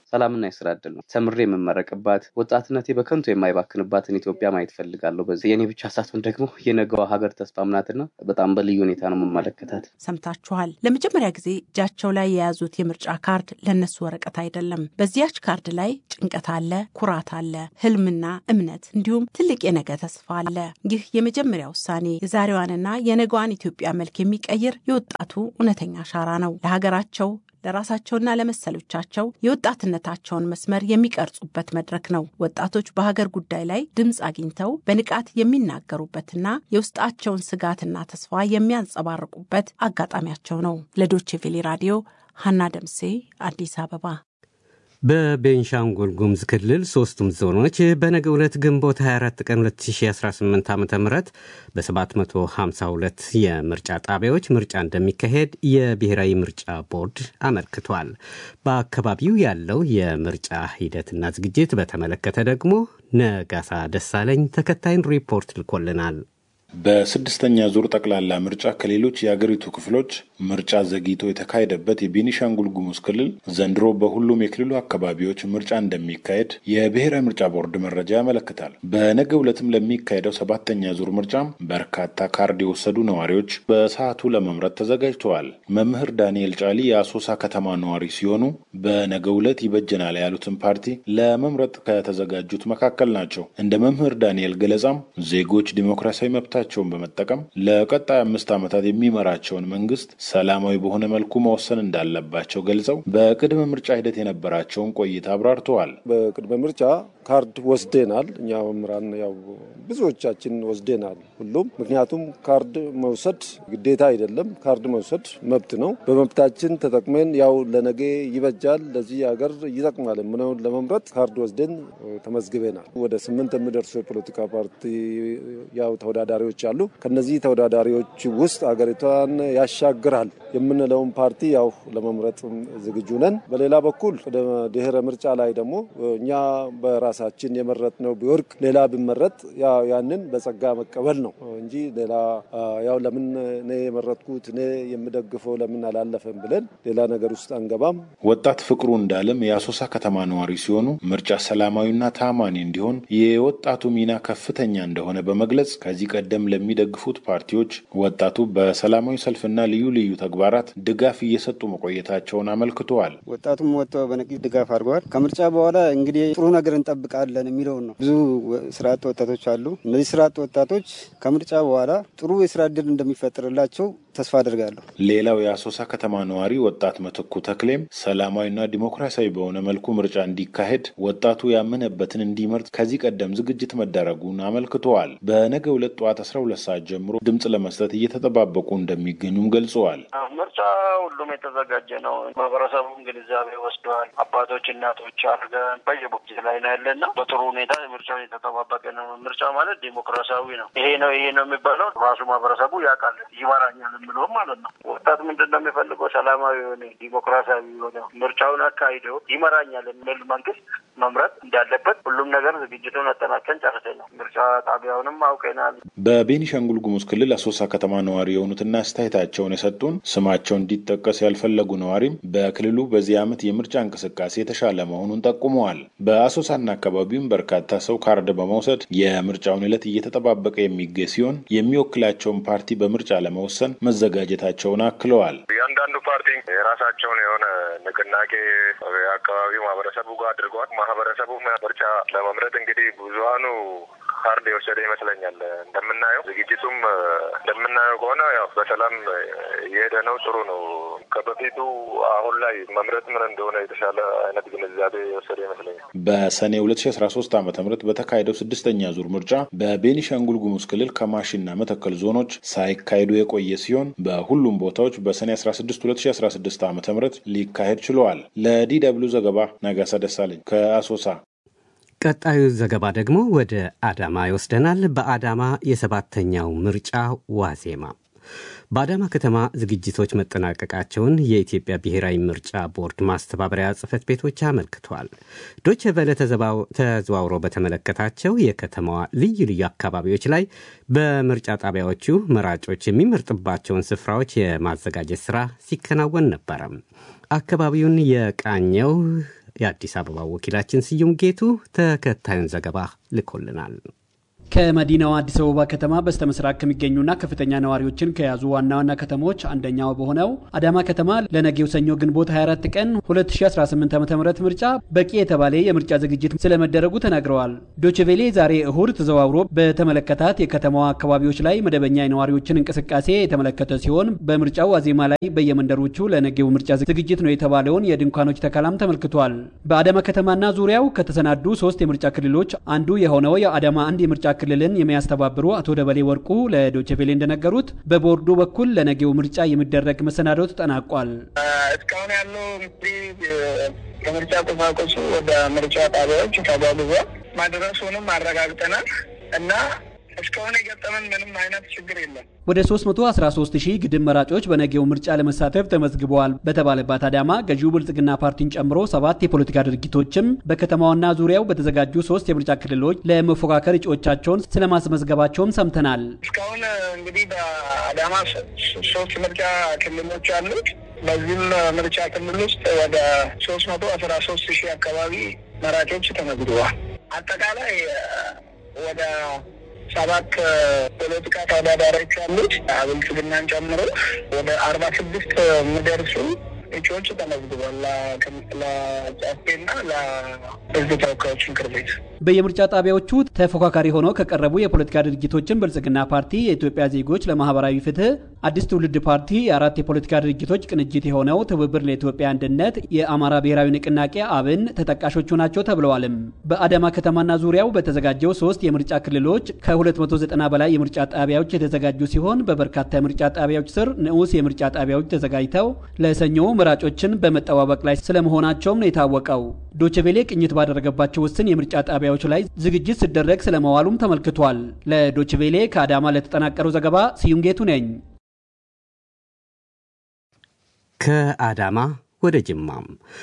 ሰላምና የስራ እድል ነው። ተምሬ የምመረቅባት ወጣትነቴ በከንቱ የማይባክንባትን ኢትዮጵያ ማየት ፈልጋለሁ። በዚህ የኔ ብቻ ሳትሆን ደግሞ የነገዋ ሀገር ተስፋም ናትና በጣም በልዩ ሁኔታ ነው የምመለከታት። ሰምታችኋል። ለመጀመሪያ ጊዜ እጃቸው ላይ የያዙት የምርጫ ካርድ ለእነሱ ወረቀት አይደለም። በዚያች ካርድ ላይ ጭንቀት አለ፣ ኩራት አለ፣ ህልምና እምነት እንዲሁም ትልቅ የነገ ተስፋ አለ። ይህ የመጀመሪያ ውሳኔ የዛሬዋንና የነገዋን ኢትዮጵያ መልክ የሚቀይር የወጣቱ እውነተኛ አሻራ ነው። ለሀገራቸው ለራሳቸውና ለመሰሎቻቸው የወጣትነታቸውን መስመር የሚቀርጹበት መድረክ ነው። ወጣቶች በሀገር ጉዳይ ላይ ድምፅ አግኝተው በንቃት የሚናገሩበትና የውስጣቸውን ስጋትና ተስፋ የሚያንጸባርቁበት አጋጣሚያቸው ነው። ለዶቼ ቬሌ ራዲዮ ሀና ደምሴ አዲስ አበባ። በቤንሻንጉል ጉሙዝ ክልል ሶስቱም ዞኖች በነገ ዕለት ግንቦት 24 ቀን 2018 ዓ ም በ752 የምርጫ ጣቢያዎች ምርጫ እንደሚካሄድ የብሔራዊ ምርጫ ቦርድ አመልክቷል። በአካባቢው ያለው የምርጫ ሂደትና ዝግጅት በተመለከተ ደግሞ ነጋሳ ደሳለኝ ተከታይን ሪፖርት ልኮልናል። በስድስተኛ ዙር ጠቅላላ ምርጫ ከሌሎች የአገሪቱ ክፍሎች ምርጫ ዘግይቶ የተካሄደበት የቤኒሻንጉል ጉሙዝ ክልል ዘንድሮ በሁሉም የክልሉ አካባቢዎች ምርጫ እንደሚካሄድ የብሔራዊ ምርጫ ቦርድ መረጃ ያመለክታል። በነገው ዕለትም ለሚካሄደው ሰባተኛ ዙር ምርጫ በርካታ ካርድ የወሰዱ ነዋሪዎች በሰዓቱ ለመምረጥ ተዘጋጅተዋል። መምህር ዳንኤል ጫሊ የአሶሳ ከተማ ነዋሪ ሲሆኑ በነገው ዕለት ይበጀናል ያሉትን ፓርቲ ለመምረጥ ከተዘጋጁት መካከል ናቸው። እንደ መምህር ዳንኤል ገለጻም ዜጎች ዲሞክራሲያዊ መብታ ቸውን በመጠቀም ለቀጣይ አምስት ዓመታት የሚመራቸውን መንግስት ሰላማዊ በሆነ መልኩ መወሰን እንዳለባቸው ገልጸው በቅድመ ምርጫ ሂደት የነበራቸውን ቆይታ አብራርተዋል። በቅድመ ምርጫ ካርድ ወስደናል። እኛ መምህራን ያው ብዙዎቻችን ወስደናል ሁሉም። ምክንያቱም ካርድ መውሰድ ግዴታ አይደለም፣ ካርድ መውሰድ መብት ነው። በመብታችን ተጠቅመን ያው ለነገ ይበጃል፣ ለዚህ ሀገር ይጠቅማል የምነውን ለመምረጥ ካርድ ወስደን ተመዝግበናል። ወደ ስምንት የሚደርሱ የፖለቲካ ፓርቲ ያው ተወዳዳሪዎች አሉ። ከነዚህ ተወዳዳሪዎች ውስጥ ሀገሪቷን ያሻግራል የምንለውን ፓርቲ ያው ለመምረጥ ዝግጁ ነን። በሌላ በኩል ወደ ድህረ ምርጫ ላይ ደግሞ እኛ በራሳችን የመረጥነው ቢወርቅ ሌላ ቢመረጥ ያንን በጸጋ መቀበል ነው እንጂ ሌላ ያው ለምን እኔ የመረጥኩት እኔ የምደግፈው ለምን አላለፈም ብለን ሌላ ነገር ውስጥ አንገባም። ወጣት ፍቅሩ እንዳለም የአሶሳ ከተማ ነዋሪ ሲሆኑ ምርጫ ሰላማዊና ታማኒ እንዲሆን የወጣቱ ሚና ከፍተኛ እንደሆነ በመግለጽ ከዚህ ቀደም ለሚደግፉት ፓርቲዎች ወጣቱ በሰላማዊ ሰልፍና ልዩ ልዩ ተግባራት ድጋፍ እየሰጡ መቆየታቸውን አመልክተዋል። ወጣቱም ወጥቶ በነቂስ ድጋፍ አድርገዋል። ከምርጫ በኋላ እንግዲህ ጥሩ ነገር እንጠብቃለን የሚለውን ነው። ብዙ ስራ አጥ ወጣቶች አሉ። እነዚህ ስራ አጥ ወጣቶች ከምርጫ በኋላ ጥሩ የስራ እድል እንደሚፈጥርላቸው ተስፋ አድርጋለሁ። ሌላው የአሶሳ ከተማ ነዋሪ ወጣት ምትኩ ተክሌም ሰላማዊና ዲሞክራሲያዊ በሆነ መልኩ ምርጫ እንዲካሄድ ወጣቱ ያመነበትን እንዲመርጥ ከዚህ ቀደም ዝግጅት መደረጉን አመልክተዋል። በነገ ሁለት ጠዋት 12 ሰዓት ጀምሮ ድምፅ ለመስጠት እየተጠባበቁ እንደሚገኙም ገልጸዋል። ምርጫ ሁሉም የተዘጋጀ ነው። ማህበረሰቡም ግንዛቤ ወስደዋል። አባቶች እናቶች አድርገን በየቦጊዜ ላይ ነው ያለና በጥሩ ሁኔታ ምርጫውን የተጠባበቀ ነው። ምርጫ ማለት ዲሞክራሲያዊ ነው። ይሄ ነው ይሄ ነው የሚባለው ራሱ ማህበረሰቡ ያውቃል፣ ይመራኛል የምለውም ማለት ነው። ወጣት ምንድን ነው የሚፈልገው? ሰላማዊ የሆነ ዲሞክራሲያዊ የሆነ ምርጫውን አካሂደው ይመራኛል የሚል መንግስት መምረጥ እንዳለበት ሁሉም ነገር ዝግጅቱን አጠናቀን ጨርሰናል። ምርጫ ጣቢያውንም አውቀናል። በቤኒሻንጉል ጉሙዝ ክልል አሶሳ ከተማ ነዋሪ የሆኑትና አስተያየታቸውን የሰጡን ስማቸው እንዲጠቀስ ያልፈለጉ ነዋሪም በክልሉ በዚህ ዓመት የምርጫ እንቅስቃሴ የተሻለ መሆኑን ጠቁመዋል። በአሶሳና አካባቢውም በርካታ ሰው ካርድ በመውሰድ የምርጫውን ዕለት እየተጠባበቀ የሚገኝ ሲሆን የሚወክላቸውን ፓርቲ በምርጫ ለመወሰን መዘጋጀታቸውን አክለዋል። እያንዳንዱ ፓርቲ የራሳቸውን የሆነ ንቅናቄ የአካባቢው ማህበረሰቡ ጋር አድርገዋል። ማህበረሰቡ ምርጫ ለመምረጥ እንግዲህ ብዙሀኑ ካርድ የወሰደ ይመስለኛል። እንደምናየው ዝግጅቱም እንደምናየው ከሆነ ያው በሰላም እየሄደ ነው። ጥሩ ነው። ከበፊቱ አሁን ላይ መምረጥ ምን እንደሆነ የተሻለ አይነት ግንዛቤ የወሰደ ይመስለኛል። በሰኔ ሁለት ሺ አስራ ሶስት ዓመተ ምህረት በተካሄደው ስድስተኛ ዙር ምርጫ በቤኒሻንጉል ጉሙዝ ክልል ከማሽና መተከል ዞኖች ሳይካሄዱ የቆየ ሲሆን በሁሉም ቦታዎች በሰኔ አስራ ስድስት ሁለት ሺ አስራ ስድስት ዓመተ ምህረት ሊካሄድ ችለዋል። ለዲ ደብልዩ ዘገባ ነጋሳ ደሳለኝ ከአሶሳ። ቀጣዩ ዘገባ ደግሞ ወደ አዳማ ይወስደናል። በአዳማ የሰባተኛው ምርጫ ዋዜማ በአዳማ ከተማ ዝግጅቶች መጠናቀቃቸውን የኢትዮጵያ ብሔራዊ ምርጫ ቦርድ ማስተባበሪያ ጽሕፈት ቤቶች አመልክቷል። ዶቼ ቬለ ተዘዋውሮ በተመለከታቸው የከተማዋ ልዩ ልዩ አካባቢዎች ላይ በምርጫ ጣቢያዎቹ መራጮች የሚመርጥባቸውን ስፍራዎች የማዘጋጀት ስራ ሲከናወን ነበረ። አካባቢውን የቃኘው የአዲስ አበባ ወኪላችን ስዩም ጌቱ ተከታዩን ዘገባ ልኮልናል። ከመዲናዋ አዲስ አበባ ከተማ በስተ ምስራቅ ከሚገኙና ከፍተኛ ነዋሪዎችን ከያዙ ዋና ዋና ከተሞች አንደኛው በሆነው አዳማ ከተማ ለነገው ሰኞ ግንቦት 24 ቀን 2018 ዓ ም ምርጫ በቂ የተባለ የምርጫ ዝግጅት ስለመደረጉ ተናግረዋል። ዶችቬሌ ዛሬ እሁድ ተዘዋውሮ በተመለከታት የከተማዋ አካባቢዎች ላይ መደበኛ የነዋሪዎችን እንቅስቃሴ የተመለከተ ሲሆን በምርጫው ዋዜማ ላይ በየመንደሮቹ ለነገው ምርጫ ዝግጅት ነው የተባለውን የድንኳኖች ተከላም ተመልክቷል። በአዳማ ከተማና ዙሪያው ከተሰናዱ ሶስት የምርጫ ክልሎች አንዱ የሆነው የአዳማ አንድ የምርጫ ክልልን የሚያስተባብሩ አቶ ደበሌ ወርቁ ለዶችቬሌ እንደነገሩት በቦርዱ በኩል ለነገው ምርጫ የሚደረግ መሰናዶ ተጠናቋል። እስካሁን ያለው እንግዲህ የምርጫ ቁሳቁሱ ወደ ምርጫ ጣቢያዎች ተጓጉዟል። ማድረሱንም አረጋግጠናል እና እስካሁን የገጠመን ምንም አይነት ችግር የለም። ወደ 313 ሺህ ግድም መራጮች በነገው ምርጫ ለመሳተፍ ተመዝግበዋል በተባለባት አዳማ ገዢው ብልጽግና ፓርቲን ጨምሮ ሰባት የፖለቲካ ድርጅቶችም በከተማዋና ዙሪያው በተዘጋጁ ሶስት የምርጫ ክልሎች ለመፎካከር እጩዎቻቸውን ስለማስመዝገባቸውም ሰምተናል። እስካሁን እንግዲህ በአዳማ ሶስት ምርጫ ክልሎች አሉት። በዚህም ምርጫ ክልል ውስጥ ወደ ሶስት መቶ አስራ ሶስት ሺህ አካባቢ መራጮች ተመዝግበዋል። አጠቃላይ ወደ ሰባት ፖለቲካ ተወዳዳሪዎች አሉት ብልጽግናን ጨምሮ ወደ አርባ ስድስት የሚደርሱ እጩዎች ተመዝግቧል ለጫፌና ለሕዝብ ተወካዮች ምክር ቤት። በየምርጫ ጣቢያዎቹ ተፎካካሪ ሆነው ከቀረቡ የፖለቲካ ድርጅቶችን ብልጽግና ፓርቲ፣ የኢትዮጵያ ዜጎች ለማህበራዊ ፍትህ፣ አዲስ ትውልድ ፓርቲ፣ የአራት የፖለቲካ ድርጅቶች ቅንጅት የሆነው ትብብር ለኢትዮጵያ አንድነት፣ የአማራ ብሔራዊ ንቅናቄ አብን ተጠቃሾቹ ናቸው ተብለዋልም። በአዳማ ከተማና ዙሪያው በተዘጋጀው ሶስት የምርጫ ክልሎች ከ290 በላይ የምርጫ ጣቢያዎች የተዘጋጁ ሲሆን በበርካታ የምርጫ ጣቢያዎች ስር ንዑስ የምርጫ ጣቢያዎች ተዘጋጅተው ለሰኞ መራጮችን በመጠባበቅ ላይ ስለመሆናቸውም ነው የታወቀው። ዶችቬሌ ቅኝት ባደረገባቸው ውስን የምርጫ ጣቢያዎች ላይ ዝግጅት ሲደረግ ስለመዋሉም ተመልክቷል። ለዶችቬሌ ከአዳማ ለተጠናቀረው ዘገባ ስዩም ጌቱ ነኝ። ከአዳማ ወደ ጅማም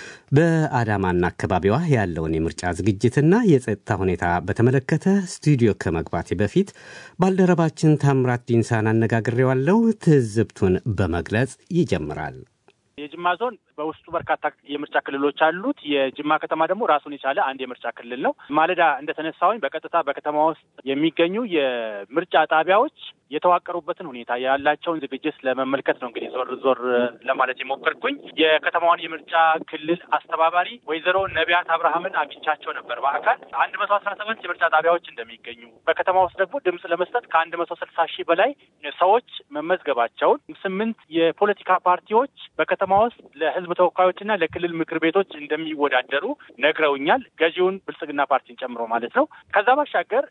በአዳማና አካባቢዋ ያለውን የምርጫ ዝግጅትና የጸጥታ ሁኔታ በተመለከተ ስቱዲዮ ከመግባቴ በፊት ባልደረባችን ታምራት ዲንሳን አነጋግሬዋለሁ። ትዝብቱን በመግለጽ ይጀምራል። የጅማ ዞን በውስጡ በርካታ የምርጫ ክልሎች አሉት። የጅማ ከተማ ደግሞ ራሱን የቻለ አንድ የምርጫ ክልል ነው። ማለዳ እንደተነሳሁኝ በቀጥታ በከተማ ውስጥ የሚገኙ የምርጫ ጣቢያዎች የተዋቀሩበትን ሁኔታ ያላቸውን ዝግጅት ለመመልከት ነው እንግዲህ ዞር ዞር ለማለት የሞከርኩኝ። የከተማዋን የምርጫ ክልል አስተባባሪ ወይዘሮ ነቢያት አብርሃምን አግኝቻቸው ነበር በአካል አንድ መቶ አስራ ሰባት የምርጫ ጣቢያዎች እንደሚገኙ በከተማ ውስጥ ደግሞ ድምፅ ለመስጠት ከአንድ መቶ ስልሳ ሺህ በላይ ሰዎች መመዝገባቸውን ስምንት የፖለቲካ ፓርቲዎች በከተማ ውስጥ ለሕዝብ ተወካዮችና ለክልል ምክር ቤቶች እንደሚወዳደሩ ነግረውኛል። ገዢውን ብልጽግና ፓርቲን ጨምሮ ማለት ነው። ከዛ ባሻገር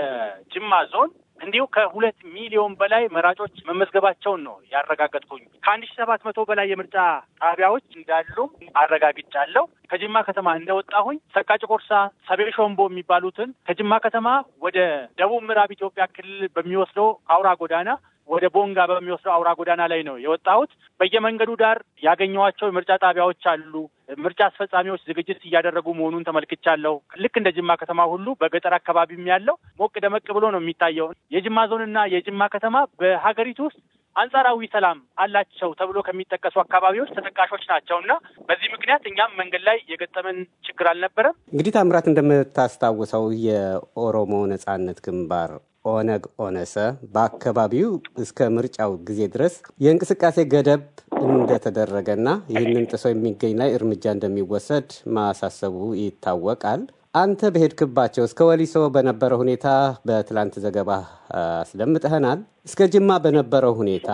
የጅማ ዞን እንዲሁ ከሁለት ሚሊዮን በላይ መራጮች መመዝገባቸውን ነው ያረጋገጥኩኝ። ከአንድ ሺ ሰባት መቶ በላይ የምርጫ ጣቢያዎች እንዳሉም አረጋግጫለሁ። ከጅማ ከተማ እንደወጣሁኝ ሰቃጭ ቆርሳ፣ ሰቤ ሾምቦ የሚባሉትን ከጅማ ከተማ ወደ ደቡብ ምዕራብ ኢትዮጵያ ክልል በሚወስደው አውራ ጎዳና ወደ ቦንጋ በሚወስደው አውራ ጎዳና ላይ ነው የወጣሁት። በየመንገዱ ዳር ያገኘኋቸው የምርጫ ጣቢያዎች አሉ። ምርጫ አስፈጻሚዎች ዝግጅት እያደረጉ መሆኑን ተመልክቻለሁ። ልክ እንደ ጅማ ከተማ ሁሉ በገጠር አካባቢም ያለው ሞቅ ደመቅ ብሎ ነው የሚታየው። የጅማ ዞንና የጅማ ከተማ በሀገሪቱ ውስጥ አንጻራዊ ሰላም አላቸው ተብሎ ከሚጠቀሱ አካባቢዎች ተጠቃሾች ናቸው እና በዚህ ምክንያት እኛም መንገድ ላይ የገጠመን ችግር አልነበረም። እንግዲህ ታምራት እንደምታስታውሰው የኦሮሞ ነጻነት ግንባር ኦነግ ኦነሰ በአካባቢው እስከ ምርጫው ጊዜ ድረስ የእንቅስቃሴ ገደብ እንደተደረገና ይህንን ጥሶ የሚገኝ ላይ እርምጃ እንደሚወሰድ ማሳሰቡ ይታወቃል። አንተ በሄድክባቸው እስከ ወሊሶ በነበረው ሁኔታ በትላንት ዘገባ አስደምጠህናል። እስከ ጅማ በነበረው ሁኔታ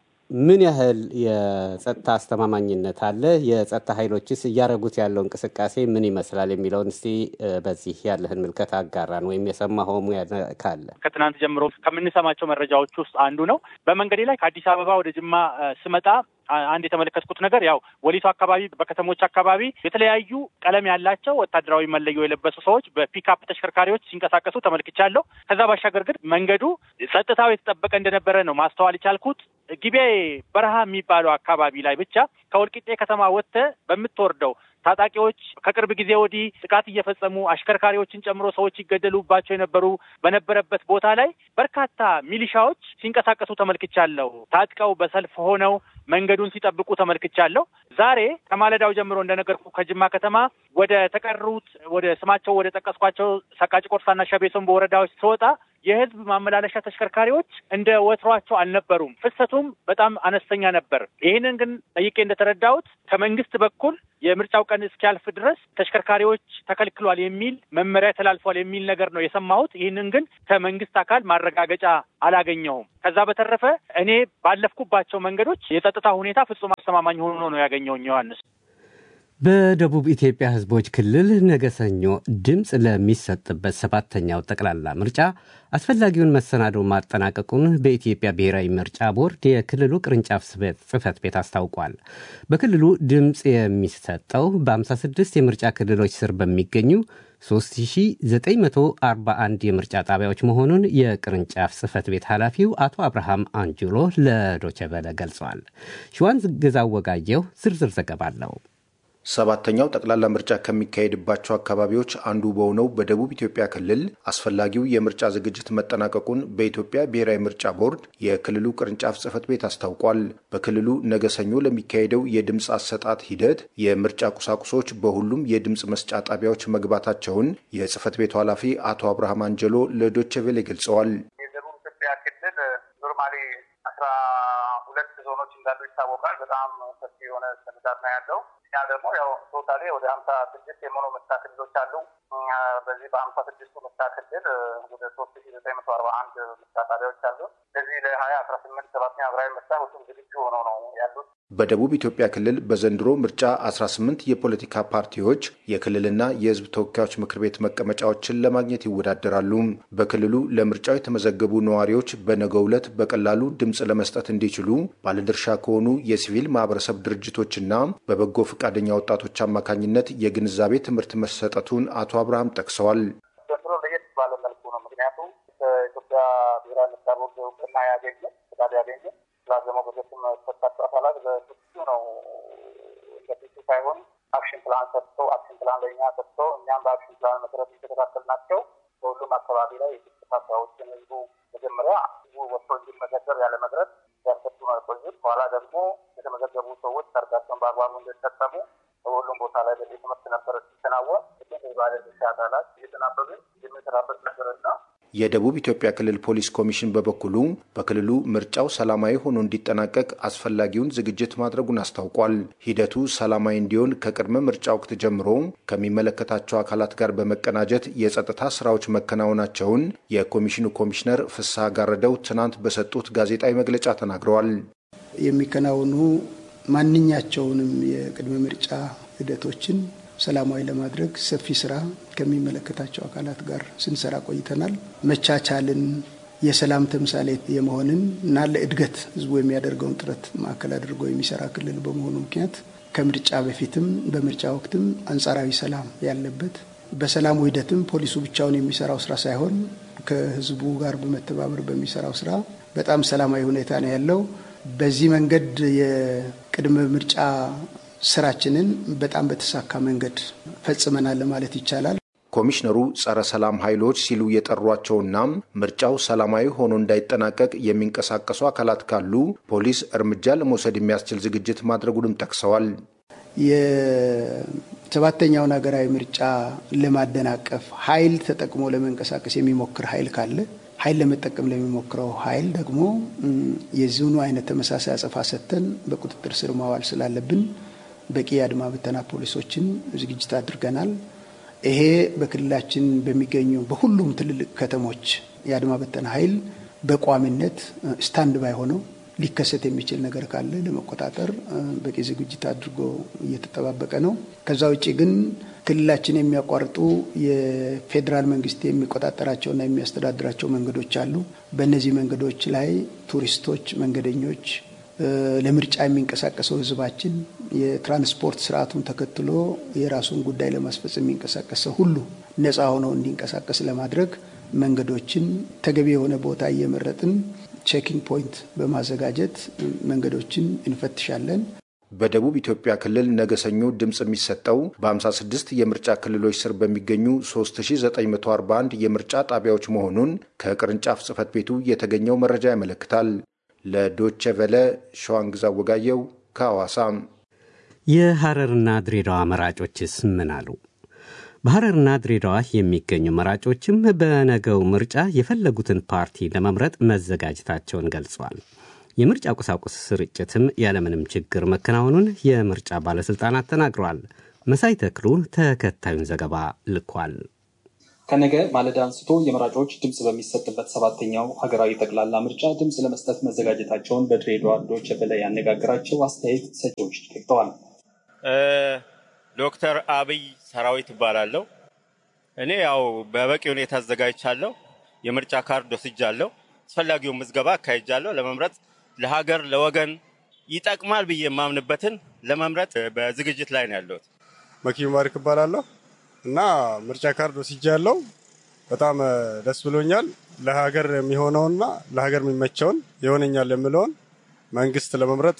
ምን ያህል የጸጥታ አስተማማኝነት አለ? የጸጥታ ኃይሎችስ እያደረጉት ያለው እንቅስቃሴ ምን ይመስላል የሚለውን እስቲ በዚህ ያለህን ምልከታ አጋራን፣ ወይም የሰማኸው ካለ። ከትናንት ጀምሮ ከምንሰማቸው መረጃዎች ውስጥ አንዱ ነው። በመንገዴ ላይ ከአዲስ አበባ ወደ ጅማ ስመጣ አንድ የተመለከትኩት ነገር ያው ወሊሶ አካባቢ በከተሞች አካባቢ የተለያዩ ቀለም ያላቸው ወታደራዊ መለዮ የለበሱ ሰዎች በፒክአፕ ተሽከርካሪዎች ሲንቀሳቀሱ ተመልክቻለሁ። ከዛ ባሻገር ግን መንገዱ ጸጥታው የተጠበቀ እንደነበረ ነው ማስተዋል የቻልኩት። ጊቤ በረሃ የሚባለው አካባቢ ላይ ብቻ ከወልቂጤ ከተማ ወጥተህ በምትወርደው ታጣቂዎች ከቅርብ ጊዜ ወዲህ ጥቃት እየፈጸሙ አሽከርካሪዎችን ጨምሮ ሰዎች ይገደሉባቸው የነበሩ በነበረበት ቦታ ላይ በርካታ ሚሊሻዎች ሲንቀሳቀሱ ተመልክቻለሁ። ታጥቀው በሰልፍ ሆነው መንገዱን ሲጠብቁ ተመልክቻለሁ። ዛሬ ከማለዳው ጀምሮ እንደነገርኩ ከጅማ ከተማ ወደ ተቀሩት ወደ ስማቸው ወደ ጠቀስኳቸው ሰቃቂ ቆርሳና ሸቤሶን በወረዳዎች ስወጣ የህዝብ ማመላለሻ ተሽከርካሪዎች እንደ ወትሯቸው አልነበሩም። ፍሰቱም በጣም አነስተኛ ነበር። ይህንን ግን ጠይቄ እንደተረዳሁት ከመንግስት በኩል የምርጫው ቀን እስኪያልፍ ድረስ ተሽከርካሪዎች ተከልክሏል የሚል መመሪያ ተላልፏል የሚል ነገር ነው የሰማሁት። ይህንን ግን ከመንግስት አካል ማረጋገጫ አላገኘሁም። ከዛ በተረፈ እኔ ባለፍኩባቸው መንገዶች የጸጥታ ሁኔታ ፍጹም አስተማማኝ ሆኖ ነው ያገኘውኝ ዮሐንስ። በደቡብ ኢትዮጵያ ህዝቦች ክልል ነገ ሰኞ ድምፅ ለሚሰጥበት ሰባተኛው ጠቅላላ ምርጫ አስፈላጊውን መሰናዶ ማጠናቀቁን በኢትዮጵያ ብሔራዊ ምርጫ ቦርድ የክልሉ ቅርንጫፍ ጽህፈት ቤት አስታውቋል። በክልሉ ድምፅ የሚሰጠው በ56 የምርጫ ክልሎች ስር በሚገኙ 3941 የምርጫ ጣቢያዎች መሆኑን የቅርንጫፍ ጽህፈት ቤት ኃላፊው አቶ አብርሃም አንጁሎ ለዶቸበለ ገልጸዋል። ሽዋን ግዛው ወጋየው ዝርዝር ዘገባ አለው። ሰባተኛው ጠቅላላ ምርጫ ከሚካሄድባቸው አካባቢዎች አንዱ በሆነው በደቡብ ኢትዮጵያ ክልል አስፈላጊው የምርጫ ዝግጅት መጠናቀቁን በኢትዮጵያ ብሔራዊ ምርጫ ቦርድ የክልሉ ቅርንጫፍ ጽህፈት ቤት አስታውቋል። በክልሉ ነገ ሰኞ ለሚካሄደው የድምፅ አሰጣጥ ሂደት የምርጫ ቁሳቁሶች በሁሉም የድምፅ መስጫ ጣቢያዎች መግባታቸውን የጽህፈት ቤቱ ኃላፊ አቶ አብርሃም አንጀሎ ለዶቼ ቬሌ ገልጸዋል። የደቡብ ኢትዮጵያ ክልል ኖርማሊ አስራ ሁለት ዞኖች እንዳሉ ይታወቃል። በጣም ሰፊ የሆነ ስንዳት ነው ያለው። እኛ ደግሞ ያው ቶታሌ ወደ ሀምሳ ስድስት የሆኑ ምርጫ ክልሎች አሉ። በዚህ በሀምሳ ስድስቱ ምርጫ ክልል ወደ ሶስት ሺ ዘጠኝ መቶ አርባ አንድ ምርጫ ጣቢያዎች አሉ። ስለዚህ ለሀያ አስራ ስምንት ሰባተኛ ሀገራዊ ምርጫ ሁሉም ዝግጁ ሆነው ነው ያሉት። በደቡብ ኢትዮጵያ ክልል በዘንድሮ ምርጫ 18 የፖለቲካ ፓርቲዎች የክልልና የሕዝብ ተወካዮች ምክር ቤት መቀመጫዎችን ለማግኘት ይወዳደራሉ። በክልሉ ለምርጫው የተመዘገቡ ነዋሪዎች በነገው ዕለት በቀላሉ ድምፅ ለመስጠት እንዲችሉ ባለድርሻ ከሆኑ የሲቪል ማህበረሰብ ድርጅቶችና በበጎ ፈቃደኛ ወጣቶች አማካኝነት የግንዛቤ ትምህርት መሰጠቱን አቶ አብርሃም ጠቅሰዋል። ዘንድሮ ለየት ባለ መልኩ ነው። ምክንያቱም ከኢትዮጵያ ብሔራዊ ምርጫ ቦርድ እውቅና ያገኘ ፍቃድ ያገኘ ስላዘመው በጀትም ተሰጣጡ አካላት በስሱ ነው እንደፊቱ ሳይሆን አክሽን ፕላን ሰጥቶ አክሽን ፕላን ለእኛ ሰጥቶ እኛም በአክሽን ፕላን መሰረት የተከታተል ናቸው። በሁሉም አካባቢ ላይ የግጭት ሀሳቦችን ህዝቡ መጀመሪያ ህዝቡ ወጥቶ እንዲመዘገብ ያለ መድረስ ያሰጡ ነው የቆዩት። በኋላ ደግሞ የተመዘገቡ ሰዎች ሰርጋቸውን በአግባቡ እንዲጠቀሙ በሁሉም ቦታ ላይ በዚህ ትምህርት ነበረ ሲከናወን ባለድርሻ አካላት እየተናበብን የምንሰራበት ነበርና የደቡብ ኢትዮጵያ ክልል ፖሊስ ኮሚሽን በበኩሉ በክልሉ ምርጫው ሰላማዊ ሆኖ እንዲጠናቀቅ አስፈላጊውን ዝግጅት ማድረጉን አስታውቋል። ሂደቱ ሰላማዊ እንዲሆን ከቅድመ ምርጫ ወቅት ጀምሮ ከሚመለከታቸው አካላት ጋር በመቀናጀት የጸጥታ ስራዎች መከናወናቸውን የኮሚሽኑ ኮሚሽነር ፍስሐ ጋረደው ትናንት በሰጡት ጋዜጣዊ መግለጫ ተናግረዋል። የሚከናወኑ ማንኛቸውንም የቅድመ ምርጫ ሂደቶችን ሰላማዊ ለማድረግ ሰፊ ስራ ከሚመለከታቸው አካላት ጋር ስንሰራ ቆይተናል። መቻቻልን፣ የሰላም ተምሳሌት የመሆንን እና ለእድገት ህዝቡ የሚያደርገውን ጥረት ማዕከል አድርጎ የሚሰራ ክልል በመሆኑ ምክንያት ከምርጫ በፊትም በምርጫ ወቅትም አንጻራዊ ሰላም ያለበት በሰላሙ ሂደትም ፖሊሱ ብቻውን የሚሰራው ስራ ሳይሆን ከህዝቡ ጋር በመተባበር በሚሰራው ስራ በጣም ሰላማዊ ሁኔታ ነው ያለው። በዚህ መንገድ የቅድመ ምርጫ ስራችንን በጣም በተሳካ መንገድ ፈጽመናል ማለት ይቻላል። ኮሚሽነሩ ጸረ ሰላም ኃይሎች ሲሉ የጠሯቸውና ምርጫው ሰላማዊ ሆኖ እንዳይጠናቀቅ የሚንቀሳቀሱ አካላት ካሉ ፖሊስ እርምጃ ለመውሰድ የሚያስችል ዝግጅት ማድረጉንም ጠቅሰዋል። የሰባተኛውን ሀገራዊ ምርጫ ለማደናቀፍ ኃይል ተጠቅሞ ለመንቀሳቀስ የሚሞክር ኃይል ካለ ኃይል ለመጠቀም ለሚሞክረው ኃይል ደግሞ የዚሁኑ አይነት ተመሳሳይ አጸፋ ሰጥተን በቁጥጥር ስር ማዋል ስላለብን በቂ የአድማ ብተና ፖሊሶችን ዝግጅት አድርገናል። ይሄ በክልላችን በሚገኙ በሁሉም ትልልቅ ከተሞች የአድማ ብተና ኃይል በቋሚነት ስታንድ ባይ ሆነው ሊከሰት የሚችል ነገር ካለ ለመቆጣጠር በቂ ዝግጅት አድርጎ እየተጠባበቀ ነው። ከዛ ውጭ ግን ክልላችን የሚያቋርጡ የፌዴራል መንግስት የሚቆጣጠራቸውና የሚያስተዳድራቸው መንገዶች አሉ። በእነዚህ መንገዶች ላይ ቱሪስቶች፣ መንገደኞች፣ ለምርጫ የሚንቀሳቀሰው ህዝባችን የትራንስፖርት ስርዓቱን ተከትሎ የራሱን ጉዳይ ለማስፈጸም የሚንቀሳቀሰው ሁሉ ነፃ ሆነው እንዲንቀሳቀስ ለማድረግ መንገዶችን ተገቢ የሆነ ቦታ እየመረጥን ቼኪንግ ፖይንት በማዘጋጀት መንገዶችን እንፈትሻለን። በደቡብ ኢትዮጵያ ክልል ነገ ሰኞ ድምፅ የሚሰጠው በ56 የምርጫ ክልሎች ስር በሚገኙ 3941 የምርጫ ጣቢያዎች መሆኑን ከቅርንጫፍ ጽህፈት ቤቱ የተገኘው መረጃ ያመለክታል። ለዶቼ ቨለ ሸዋንግዛ ወጋየው ከሐዋሳ። የሐረርና ድሬዳዋ መራጮችስ ምን አሉ? በሐረርና ድሬዳዋ የሚገኙ መራጮችም በነገው ምርጫ የፈለጉትን ፓርቲ ለመምረጥ መዘጋጀታቸውን ገልጸዋል። የምርጫ ቁሳቁስ ስርጭትም ያለምንም ችግር መከናወኑን የምርጫ ባለሥልጣናት ተናግረዋል። መሳይ ተክሉ ተከታዩን ዘገባ ልኳል። ከነገ ማለዳ አንስቶ የመራጮች ድምፅ በሚሰጥበት ሰባተኛው ሀገራዊ ጠቅላላ ምርጫ ድምፅ ለመስጠት መዘጋጀታቸውን በድሬዳዋ ዶይቼ ቬለ ያነጋገራቸው አስተያየት ሰጪዎች ጠቅጠዋል። ዶክተር አብይ ሰራዊት እባላለሁ። እኔ ያው በበቂ ሁኔታ አዘጋጅቻለሁ። የምርጫ ካርድ ወስጃለሁ። አስፈላጊውን ምዝገባ አካሄጃለሁ። ለመምረጥ ለሀገር ለወገን ይጠቅማል ብዬ የማምንበትን ለመምረጥ በዝግጅት ላይ ነው ያለሁት። መኪ ማሪክ እባላለሁ እና ምርጫ ካርድ ወስጃለሁ። በጣም ደስ ብሎኛል። ለሀገር የሚሆነውና ለሀገር የሚመቸውን ይሆነኛል የምለውን መንግስት ለመምረጥ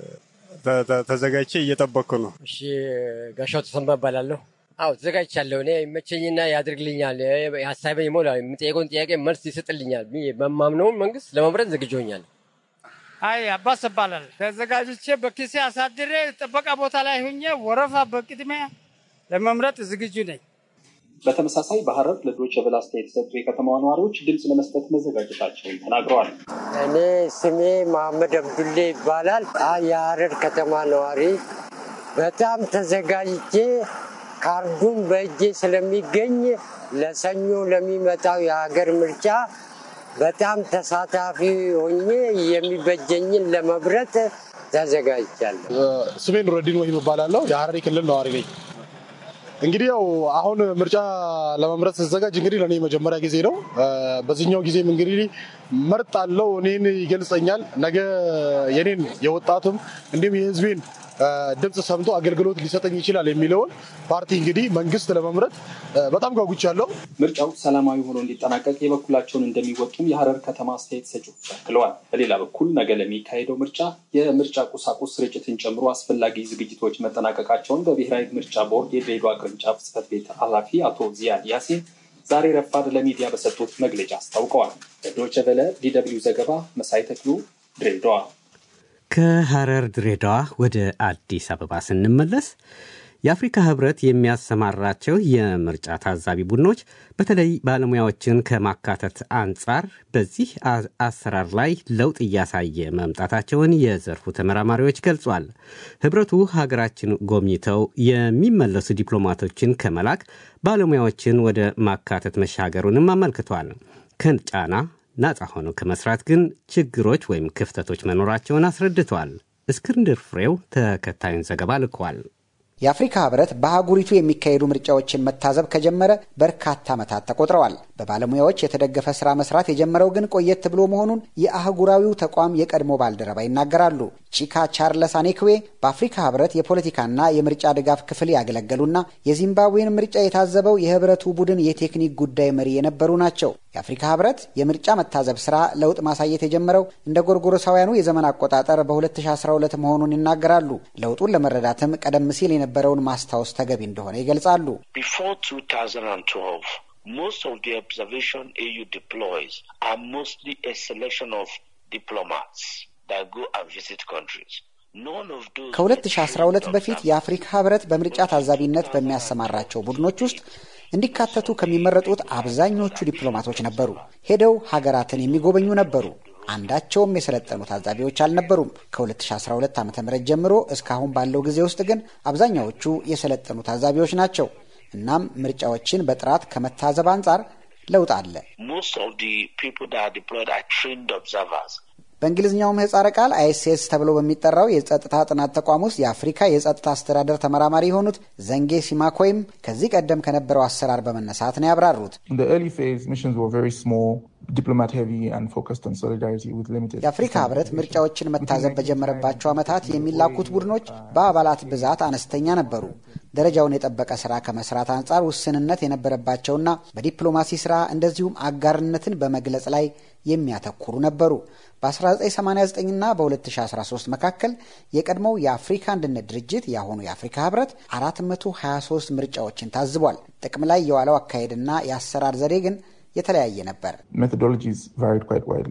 ተዘጋጅቼ እየጠበቅኩ ነው። እሺ፣ ጋሻው ተሰማ እባላለሁ። አዎ ተዘጋጅቻለሁ። እኔ ይመቸኝና ያድርግልኛል፣ ሀሳቤን ይሞላል፣ የምጠየቀውን ጥያቄ መልስ ይሰጥልኛል በማምነውን መንግስት ለመምረጥ ዝግጁ ሆኛለሁ። አይ አባስ እባላለሁ። ተዘጋጅቼ በኪሴ አሳድሬ ጥበቃ ቦታ ላይ ሁኜ ወረፋ በቅድሚያ ለመምረጥ ዝግጁ ነኝ። በተመሳሳይ በሐረር ለዶይቼ ቬለ አስተያየት የሰጡ የከተማዋ ነዋሪዎች ድምፅ ለመስጠት መዘጋጀታቸውን ተናግረዋል። እኔ ስሜ መሐመድ አብዱሌ ይባላል። የሐረር ከተማ ነዋሪ በጣም ተዘጋጅቼ ካርዱን በእጄ ስለሚገኝ ለሰኞ ለሚመጣው የሀገር ምርጫ በጣም ተሳታፊ ሆኜ የሚበጀኝን ለመምረጥ ተዘጋጅቻለሁ። ስሜ ኑረዲን ወሂብ እባላለሁ። የሐረሪ ክልል ነዋሪ ነኝ። እንግዲህ ያው አሁን ምርጫ ለመምረጥ ስዘጋጅ እንግዲህ ለእኔ መጀመሪያ ጊዜ ነው። በዚህኛው ጊዜም እንግዲህ መርጣለሁ፣ እኔን ይገልጸኛል። ነገ የኔን የወጣቱም እንዲሁም የህዝቤን ድምፅ ሰምቶ አገልግሎት ሊሰጠኝ ይችላል የሚለውን ፓርቲ እንግዲህ መንግስት ለመምረጥ በጣም ጓጉቻለሁ። ምርጫው ሰላማዊ ሆኖ እንዲጠናቀቅ የበኩላቸውን እንደሚወጡም የሐረር ከተማ አስተያየት ሰጪዎች አክለዋል። በሌላ በኩል ነገ ለሚካሄደው ምርጫ የምርጫ ቁሳቁስ ስርጭትን ጨምሮ አስፈላጊ ዝግጅቶች መጠናቀቃቸውን በብሔራዊ ምርጫ ቦርድ የድሬዳዋ ቅርንጫፍ ጽህፈት ቤት ኃላፊ አቶ ዚያድ ያሲን ዛሬ ረፋድ ለሚዲያ በሰጡት መግለጫ አስታውቀዋል። ለዶይቼ ቬለ ዲደብሊው ዘገባ መሳይ ተክሉ ድሬዳዋ። ከሐረር ድሬዳዋ ወደ አዲስ አበባ ስንመለስ የአፍሪካ ህብረት የሚያሰማራቸው የምርጫ ታዛቢ ቡድኖች በተለይ ባለሙያዎችን ከማካተት አንጻር በዚህ አሰራር ላይ ለውጥ እያሳየ መምጣታቸውን የዘርፉ ተመራማሪዎች ገልጿል። ህብረቱ ሀገራችን ጎብኝተው የሚመለሱ ዲፕሎማቶችን ከመላክ ባለሙያዎችን ወደ ማካተት መሻገሩንም አመልክቷል። ከጫና ነጻ ሆነው ከመስራት ግን ችግሮች ወይም ክፍተቶች መኖራቸውን አስረድተዋል። እስክንድር ፍሬው ተከታዩን ዘገባ ልኳል። የአፍሪካ ህብረት በአህጉሪቱ የሚካሄዱ ምርጫዎችን መታዘብ ከጀመረ በርካታ ዓመታት ተቆጥረዋል። በባለሙያዎች የተደገፈ ስራ መስራት የጀመረው ግን ቆየት ብሎ መሆኑን የአህጉራዊው ተቋም የቀድሞ ባልደረባ ይናገራሉ። ቺካ ቻርለስ አኔክዌ በአፍሪካ ህብረት የፖለቲካና የምርጫ ድጋፍ ክፍል ያገለገሉና የዚምባብዌን ምርጫ የታዘበው የህብረቱ ቡድን የቴክኒክ ጉዳይ መሪ የነበሩ ናቸው። የአፍሪካ ህብረት የምርጫ መታዘብ ስራ ለውጥ ማሳየት የጀመረው እንደ ጎርጎሮሳውያኑ የዘመን አቆጣጠር በ2012 መሆኑን ይናገራሉ። ለውጡን ለመረዳትም ቀደም ሲል የነበረውን ማስታወስ ተገቢ እንደሆነ ይገልጻሉ። Most of the observation AU deploys are mostly a selection of diplomats that go and visit countries. ከ2012 በፊት የአፍሪካ ህብረት በምርጫ ታዛቢነት በሚያሰማራቸው ቡድኖች ውስጥ እንዲካተቱ ከሚመረጡት አብዛኞቹ ዲፕሎማቶች ነበሩ። ሄደው ሀገራትን የሚጎበኙ ነበሩ። አንዳቸውም የሰለጠኑ ታዛቢዎች አልነበሩም። ከ2012 ዓ ም ጀምሮ እስካሁን ባለው ጊዜ ውስጥ ግን አብዛኛዎቹ የሰለጠኑ ታዛቢዎች ናቸው። እናም ምርጫዎችን በጥራት ከመታዘብ አንጻር ለውጥ አለ። በእንግሊዝኛው ምህጻረ ቃል አይኤስኤስ ተብሎ በሚጠራው የጸጥታ ጥናት ተቋም ውስጥ የአፍሪካ የጸጥታ አስተዳደር ተመራማሪ የሆኑት ዘንጌ ሲማኮይም ከዚህ ቀደም ከነበረው አሰራር በመነሳት ነው ያብራሩት። የአፍሪካ ህብረት ምርጫዎችን መታዘብ በጀመረባቸው ዓመታት የሚላኩት ቡድኖች በአባላት ብዛት አነስተኛ ነበሩ። ደረጃውን የጠበቀ ስራ ከመስራት አንጻር ውስንነት የነበረባቸውና በዲፕሎማሲ ስራ እንደዚሁም አጋርነትን በመግለጽ ላይ የሚያተኩሩ ነበሩ። በ1989ና በ2013 መካከል የቀድሞው የአፍሪካ አንድነት ድርጅት የአሁኑ የአፍሪካ ህብረት 423 ምርጫዎችን ታዝቧል። ጥቅም ላይ የዋለው አካሄድና የአሰራር ዘዴ ግን የተለያየ ነበር።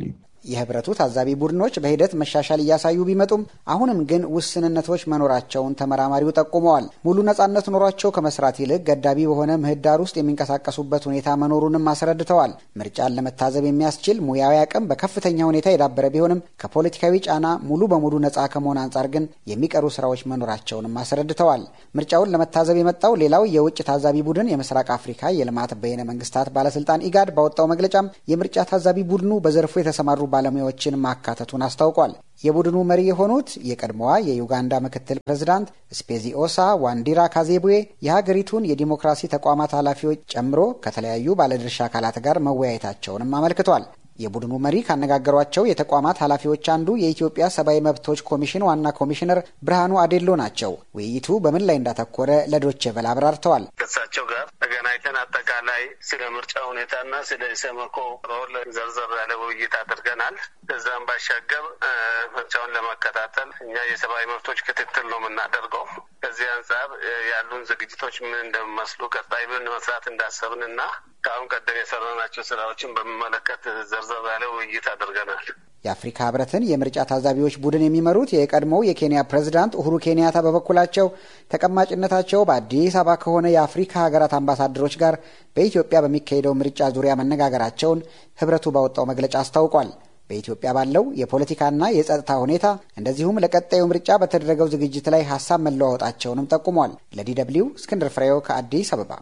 የህብረቱ ታዛቢ ቡድኖች በሂደት መሻሻል እያሳዩ ቢመጡም አሁንም ግን ውስንነቶች መኖራቸውን ተመራማሪው ጠቁመዋል። ሙሉ ነጻነት ኖሯቸው ከመስራት ይልቅ ገዳቢ በሆነ ምህዳር ውስጥ የሚንቀሳቀሱበት ሁኔታ መኖሩንም አስረድተዋል። ምርጫን ለመታዘብ የሚያስችል ሙያዊ አቅም በከፍተኛ ሁኔታ የዳበረ ቢሆንም ከፖለቲካዊ ጫና ሙሉ በሙሉ ነጻ ከመሆን አንጻር ግን የሚቀሩ ስራዎች መኖራቸውንም አስረድተዋል። ምርጫውን ለመታዘብ የመጣው ሌላው የውጭ ታዛቢ ቡድን የምስራቅ አፍሪካ የልማት በይነ መንግስታት ባለስልጣን ኢጋድ ባወጣው መግለጫም የምርጫ ታዛቢ ቡድኑ በዘርፉ የተሰማሩ ባለሙያዎችን ማካተቱን አስታውቋል። የቡድኑ መሪ የሆኑት የቀድሞዋ የዩጋንዳ ምክትል ፕሬዝዳንት ስፔዚኦሳ ዋንዲራ ካዜቡዌ የሀገሪቱን የዲሞክራሲ ተቋማት ኃላፊዎች ጨምሮ ከተለያዩ ባለድርሻ አካላት ጋር መወያየታቸውንም አመልክቷል። የቡድኑ መሪ ካነጋገሯቸው የተቋማት ኃላፊዎች አንዱ የኢትዮጵያ ሰብአዊ መብቶች ኮሚሽን ዋና ኮሚሽነር ብርሃኑ አዴሎ ናቸው። ውይይቱ በምን ላይ እንዳተኮረ ለዶቼ ቬለ አብራርተዋል። ከእሳቸው ጋር ተገናኝተን አጠቃላይ ስለ ምርጫ ሁኔታና ስለ ኢሰመኮ ሮል ዘርዘር ያለ ውይይት አድርገናል። ከዛም ባሻገር ምርጫውን ለመከታተል እኛ የሰብአዊ መብቶች ክትትል ነው የምናደርገው። ከዚህ አንጻር ያሉን ዝግጅቶች ምን እንደሚመስሉ ቀጣይ ምን መስራት እንዳሰብን እና ከአሁን ቀደም የሰራናቸው ስራዎችን በሚመለከት ዘርዘር ያለ ውይይት አድርገናል። የአፍሪካ ህብረትን የምርጫ ታዛቢዎች ቡድን የሚመሩት የቀድሞው የኬንያ ፕሬዝዳንት ኡሁሩ ኬንያታ በበኩላቸው ተቀማጭነታቸው በአዲስ አበባ ከሆነ የአፍሪካ ሀገራት አምባሳደሮች ጋር በኢትዮጵያ በሚካሄደው ምርጫ ዙሪያ መነጋገራቸውን ህብረቱ ባወጣው መግለጫ አስታውቋል። በኢትዮጵያ ባለው የፖለቲካና የጸጥታ ሁኔታ እንደዚሁም ለቀጣዩ ምርጫ በተደረገው ዝግጅት ላይ ሀሳብ መለዋወጣቸውንም ጠቁሟል። ለዲ ደብልዩ እስክንድር ፍሬው ከአዲስ አበባ።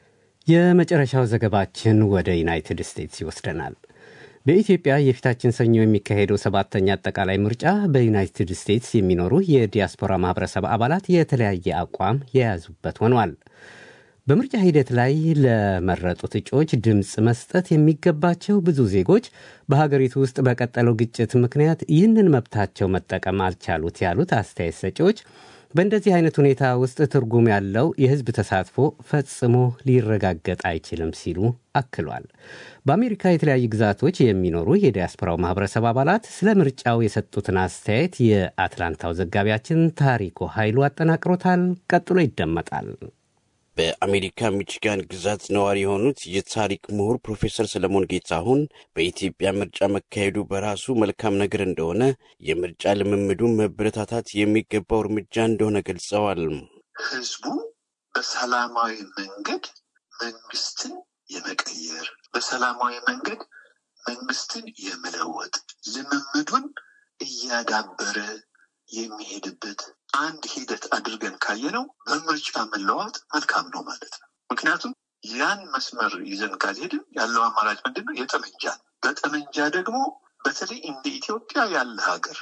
የመጨረሻው ዘገባችን ወደ ዩናይትድ ስቴትስ ይወስደናል። በኢትዮጵያ የፊታችን ሰኞ የሚካሄደው ሰባተኛ አጠቃላይ ምርጫ በዩናይትድ ስቴትስ የሚኖሩ የዲያስፖራ ማህበረሰብ አባላት የተለያየ አቋም የያዙበት ሆኗል። በምርጫ ሂደት ላይ ለመረጡት እጩዎች ድምፅ መስጠት የሚገባቸው ብዙ ዜጎች በሀገሪቱ ውስጥ በቀጠለው ግጭት ምክንያት ይህንን መብታቸው መጠቀም አልቻሉት ያሉት አስተያየት ሰጪዎች በእንደዚህ አይነት ሁኔታ ውስጥ ትርጉም ያለው የህዝብ ተሳትፎ ፈጽሞ ሊረጋገጥ አይችልም ሲሉ አክሏል። በአሜሪካ የተለያዩ ግዛቶች የሚኖሩ የዲያስፖራው ማህበረሰብ አባላት ስለ ምርጫው የሰጡትን አስተያየት የአትላንታው ዘጋቢያችን ታሪኮ ኃይሉ አጠናቅሮታል። ቀጥሎ ይደመጣል። በአሜሪካ ሚችጋን ግዛት ነዋሪ የሆኑት የታሪክ ምሁር ፕሮፌሰር ሰለሞን ጌታሁን በኢትዮጵያ ምርጫ መካሄዱ በራሱ መልካም ነገር እንደሆነ፣ የምርጫ ልምምዱ መበረታታት የሚገባው እርምጃ እንደሆነ ገልጸዋል። ህዝቡ በሰላማዊ መንገድ መንግስትን የመቀየር በሰላማዊ መንገድ መንግስትን የመለወጥ ልምምዱን እያዳበረ የሚሄድበት አንድ ሂደት አድርገን ካየነው በምርጫ መለዋወጥ መልካም ነው ማለት ነው። ምክንያቱም ያን መስመር ይዘን ካልሄድን ያለው አማራጭ ምንድን ነው? የጠመንጃ ነው። በጠመንጃ ደግሞ በተለይ እንደ ኢትዮጵያ ያለ ሀገር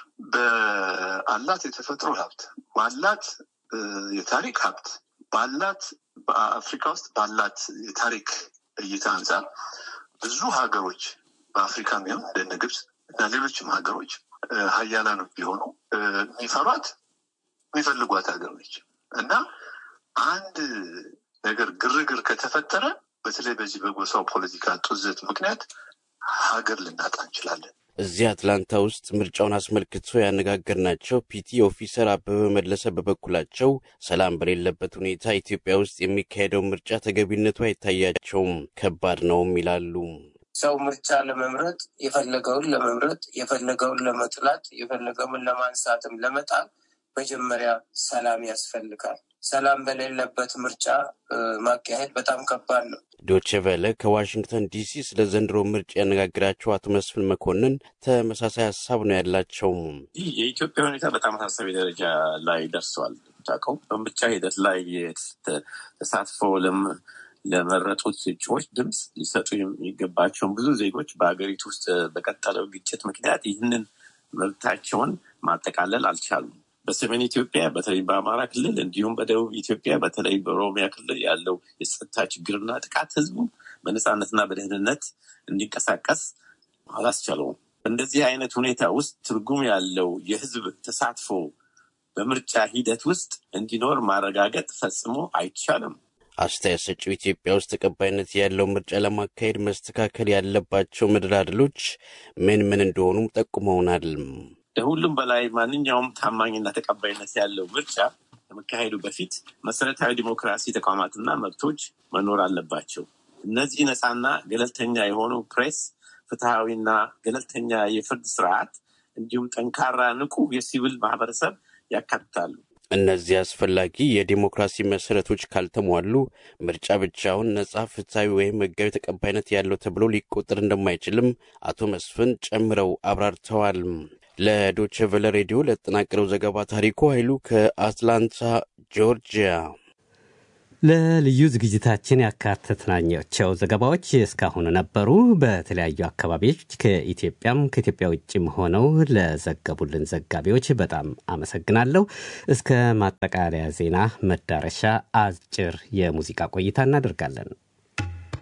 በአላት የተፈጥሮ ሀብት ባላት የታሪክ ሀብት ባላት በአፍሪካ ውስጥ ባላት የታሪክ እይታ አንጻር ብዙ ሀገሮች በአፍሪካ ሚሆን እንደነ ግብፅ እና ሌሎችም ሀገሮች ሀያላኖች ቢሆኑ የሚፈሯት የሚፈልጓት ሀገር ነች እና አንድ ነገር ግርግር ከተፈጠረ በተለይ በዚህ በጎሳው ፖለቲካ ጡዘት ምክንያት ሀገር ልናጣ እንችላለን። እዚህ አትላንታ ውስጥ ምርጫውን አስመልክቶ ያነጋገርናቸው ፒቲ ኦፊሰር አበበ መለሰ በበኩላቸው ሰላም በሌለበት ሁኔታ ኢትዮጵያ ውስጥ የሚካሄደው ምርጫ ተገቢነቱ አይታያቸውም፣ ከባድ ነውም ይላሉ። ሰው ምርጫ ለመምረጥ የፈለገውን ለመምረጥ የፈለገውን ለመጥላት የፈለገውን ለማንሳትም ለመጣል መጀመሪያ ሰላም ያስፈልጋል። ሰላም በሌለበት ምርጫ ማካሄድ በጣም ከባድ ነው። ዶቼ ቬለ ከዋሽንግተን ዲሲ ስለ ዘንድሮ ምርጫ ያነጋግራቸው አቶ መስፍን መኮንን ተመሳሳይ ሀሳብ ነው ያላቸው። ይህ የኢትዮጵያ ሁኔታ በጣም አሳሳቢ ደረጃ ላይ ደርሰዋል። ታውቀው በምርጫ ሂደት ላይ ተሳትፎ ለመረጡት እጩዎች ድምፅ ሊሰጡ የሚገባቸውን ብዙ ዜጎች በሀገሪቱ ውስጥ በቀጠለው ግጭት ምክንያት ይህንን መብታቸውን ማጠቃለል አልቻሉም። በሰሜን ኢትዮጵያ በተለይ በአማራ ክልል እንዲሁም በደቡብ ኢትዮጵያ በተለይ በኦሮሚያ ክልል ያለው የጸጥታ ችግርና ጥቃት ህዝቡ በነፃነትና በደህንነት እንዲንቀሳቀስ አላስቻለውም። በእንደዚህ አይነት ሁኔታ ውስጥ ትርጉም ያለው የህዝብ ተሳትፎ በምርጫ ሂደት ውስጥ እንዲኖር ማረጋገጥ ፈጽሞ አይቻልም። አስተያየት ሰጪው ኢትዮጵያ ውስጥ ተቀባይነት ያለው ምርጫ ለማካሄድ መስተካከል ያለባቸው መደላድሎች ምን ምን እንደሆኑም ጠቁመውናል። ከሁሉም በላይ ማንኛውም ታማኝና ተቀባይነት ያለው ምርጫ ከመካሄዱ በፊት መሰረታዊ ዲሞክራሲ ተቋማትና መብቶች መኖር አለባቸው። እነዚህ ነፃና ገለልተኛ የሆኑ ፕሬስ፣ ፍትሐዊና ገለልተኛ የፍርድ ስርዓት እንዲሁም ጠንካራ ንቁ የሲቪል ማህበረሰብ ያካትታሉ። እነዚህ አስፈላጊ የዲሞክራሲ መሰረቶች ካልተሟሉ ምርጫ ብቻውን ነጻ፣ ፍትሐዊ ወይም ህጋዊ ተቀባይነት ያለው ተብሎ ሊቆጠር እንደማይችልም አቶ መስፍን ጨምረው አብራርተዋል። ለዶቼ ቨለ ሬዲዮ ለተጠናቀረው ዘገባ ታሪኩ ኃይሉ ከአትላንታ ጆርጂያ። ለልዩ ዝግጅታችን ያካተትናቸው ዘገባዎች እስካሁን ነበሩ። በተለያዩ አካባቢዎች ከኢትዮጵያም ከኢትዮጵያ ውጭም ሆነው ለዘገቡልን ዘጋቢዎች በጣም አመሰግናለሁ። እስከ ማጠቃለያ ዜና መዳረሻ አጭር የሙዚቃ ቆይታ እናደርጋለን።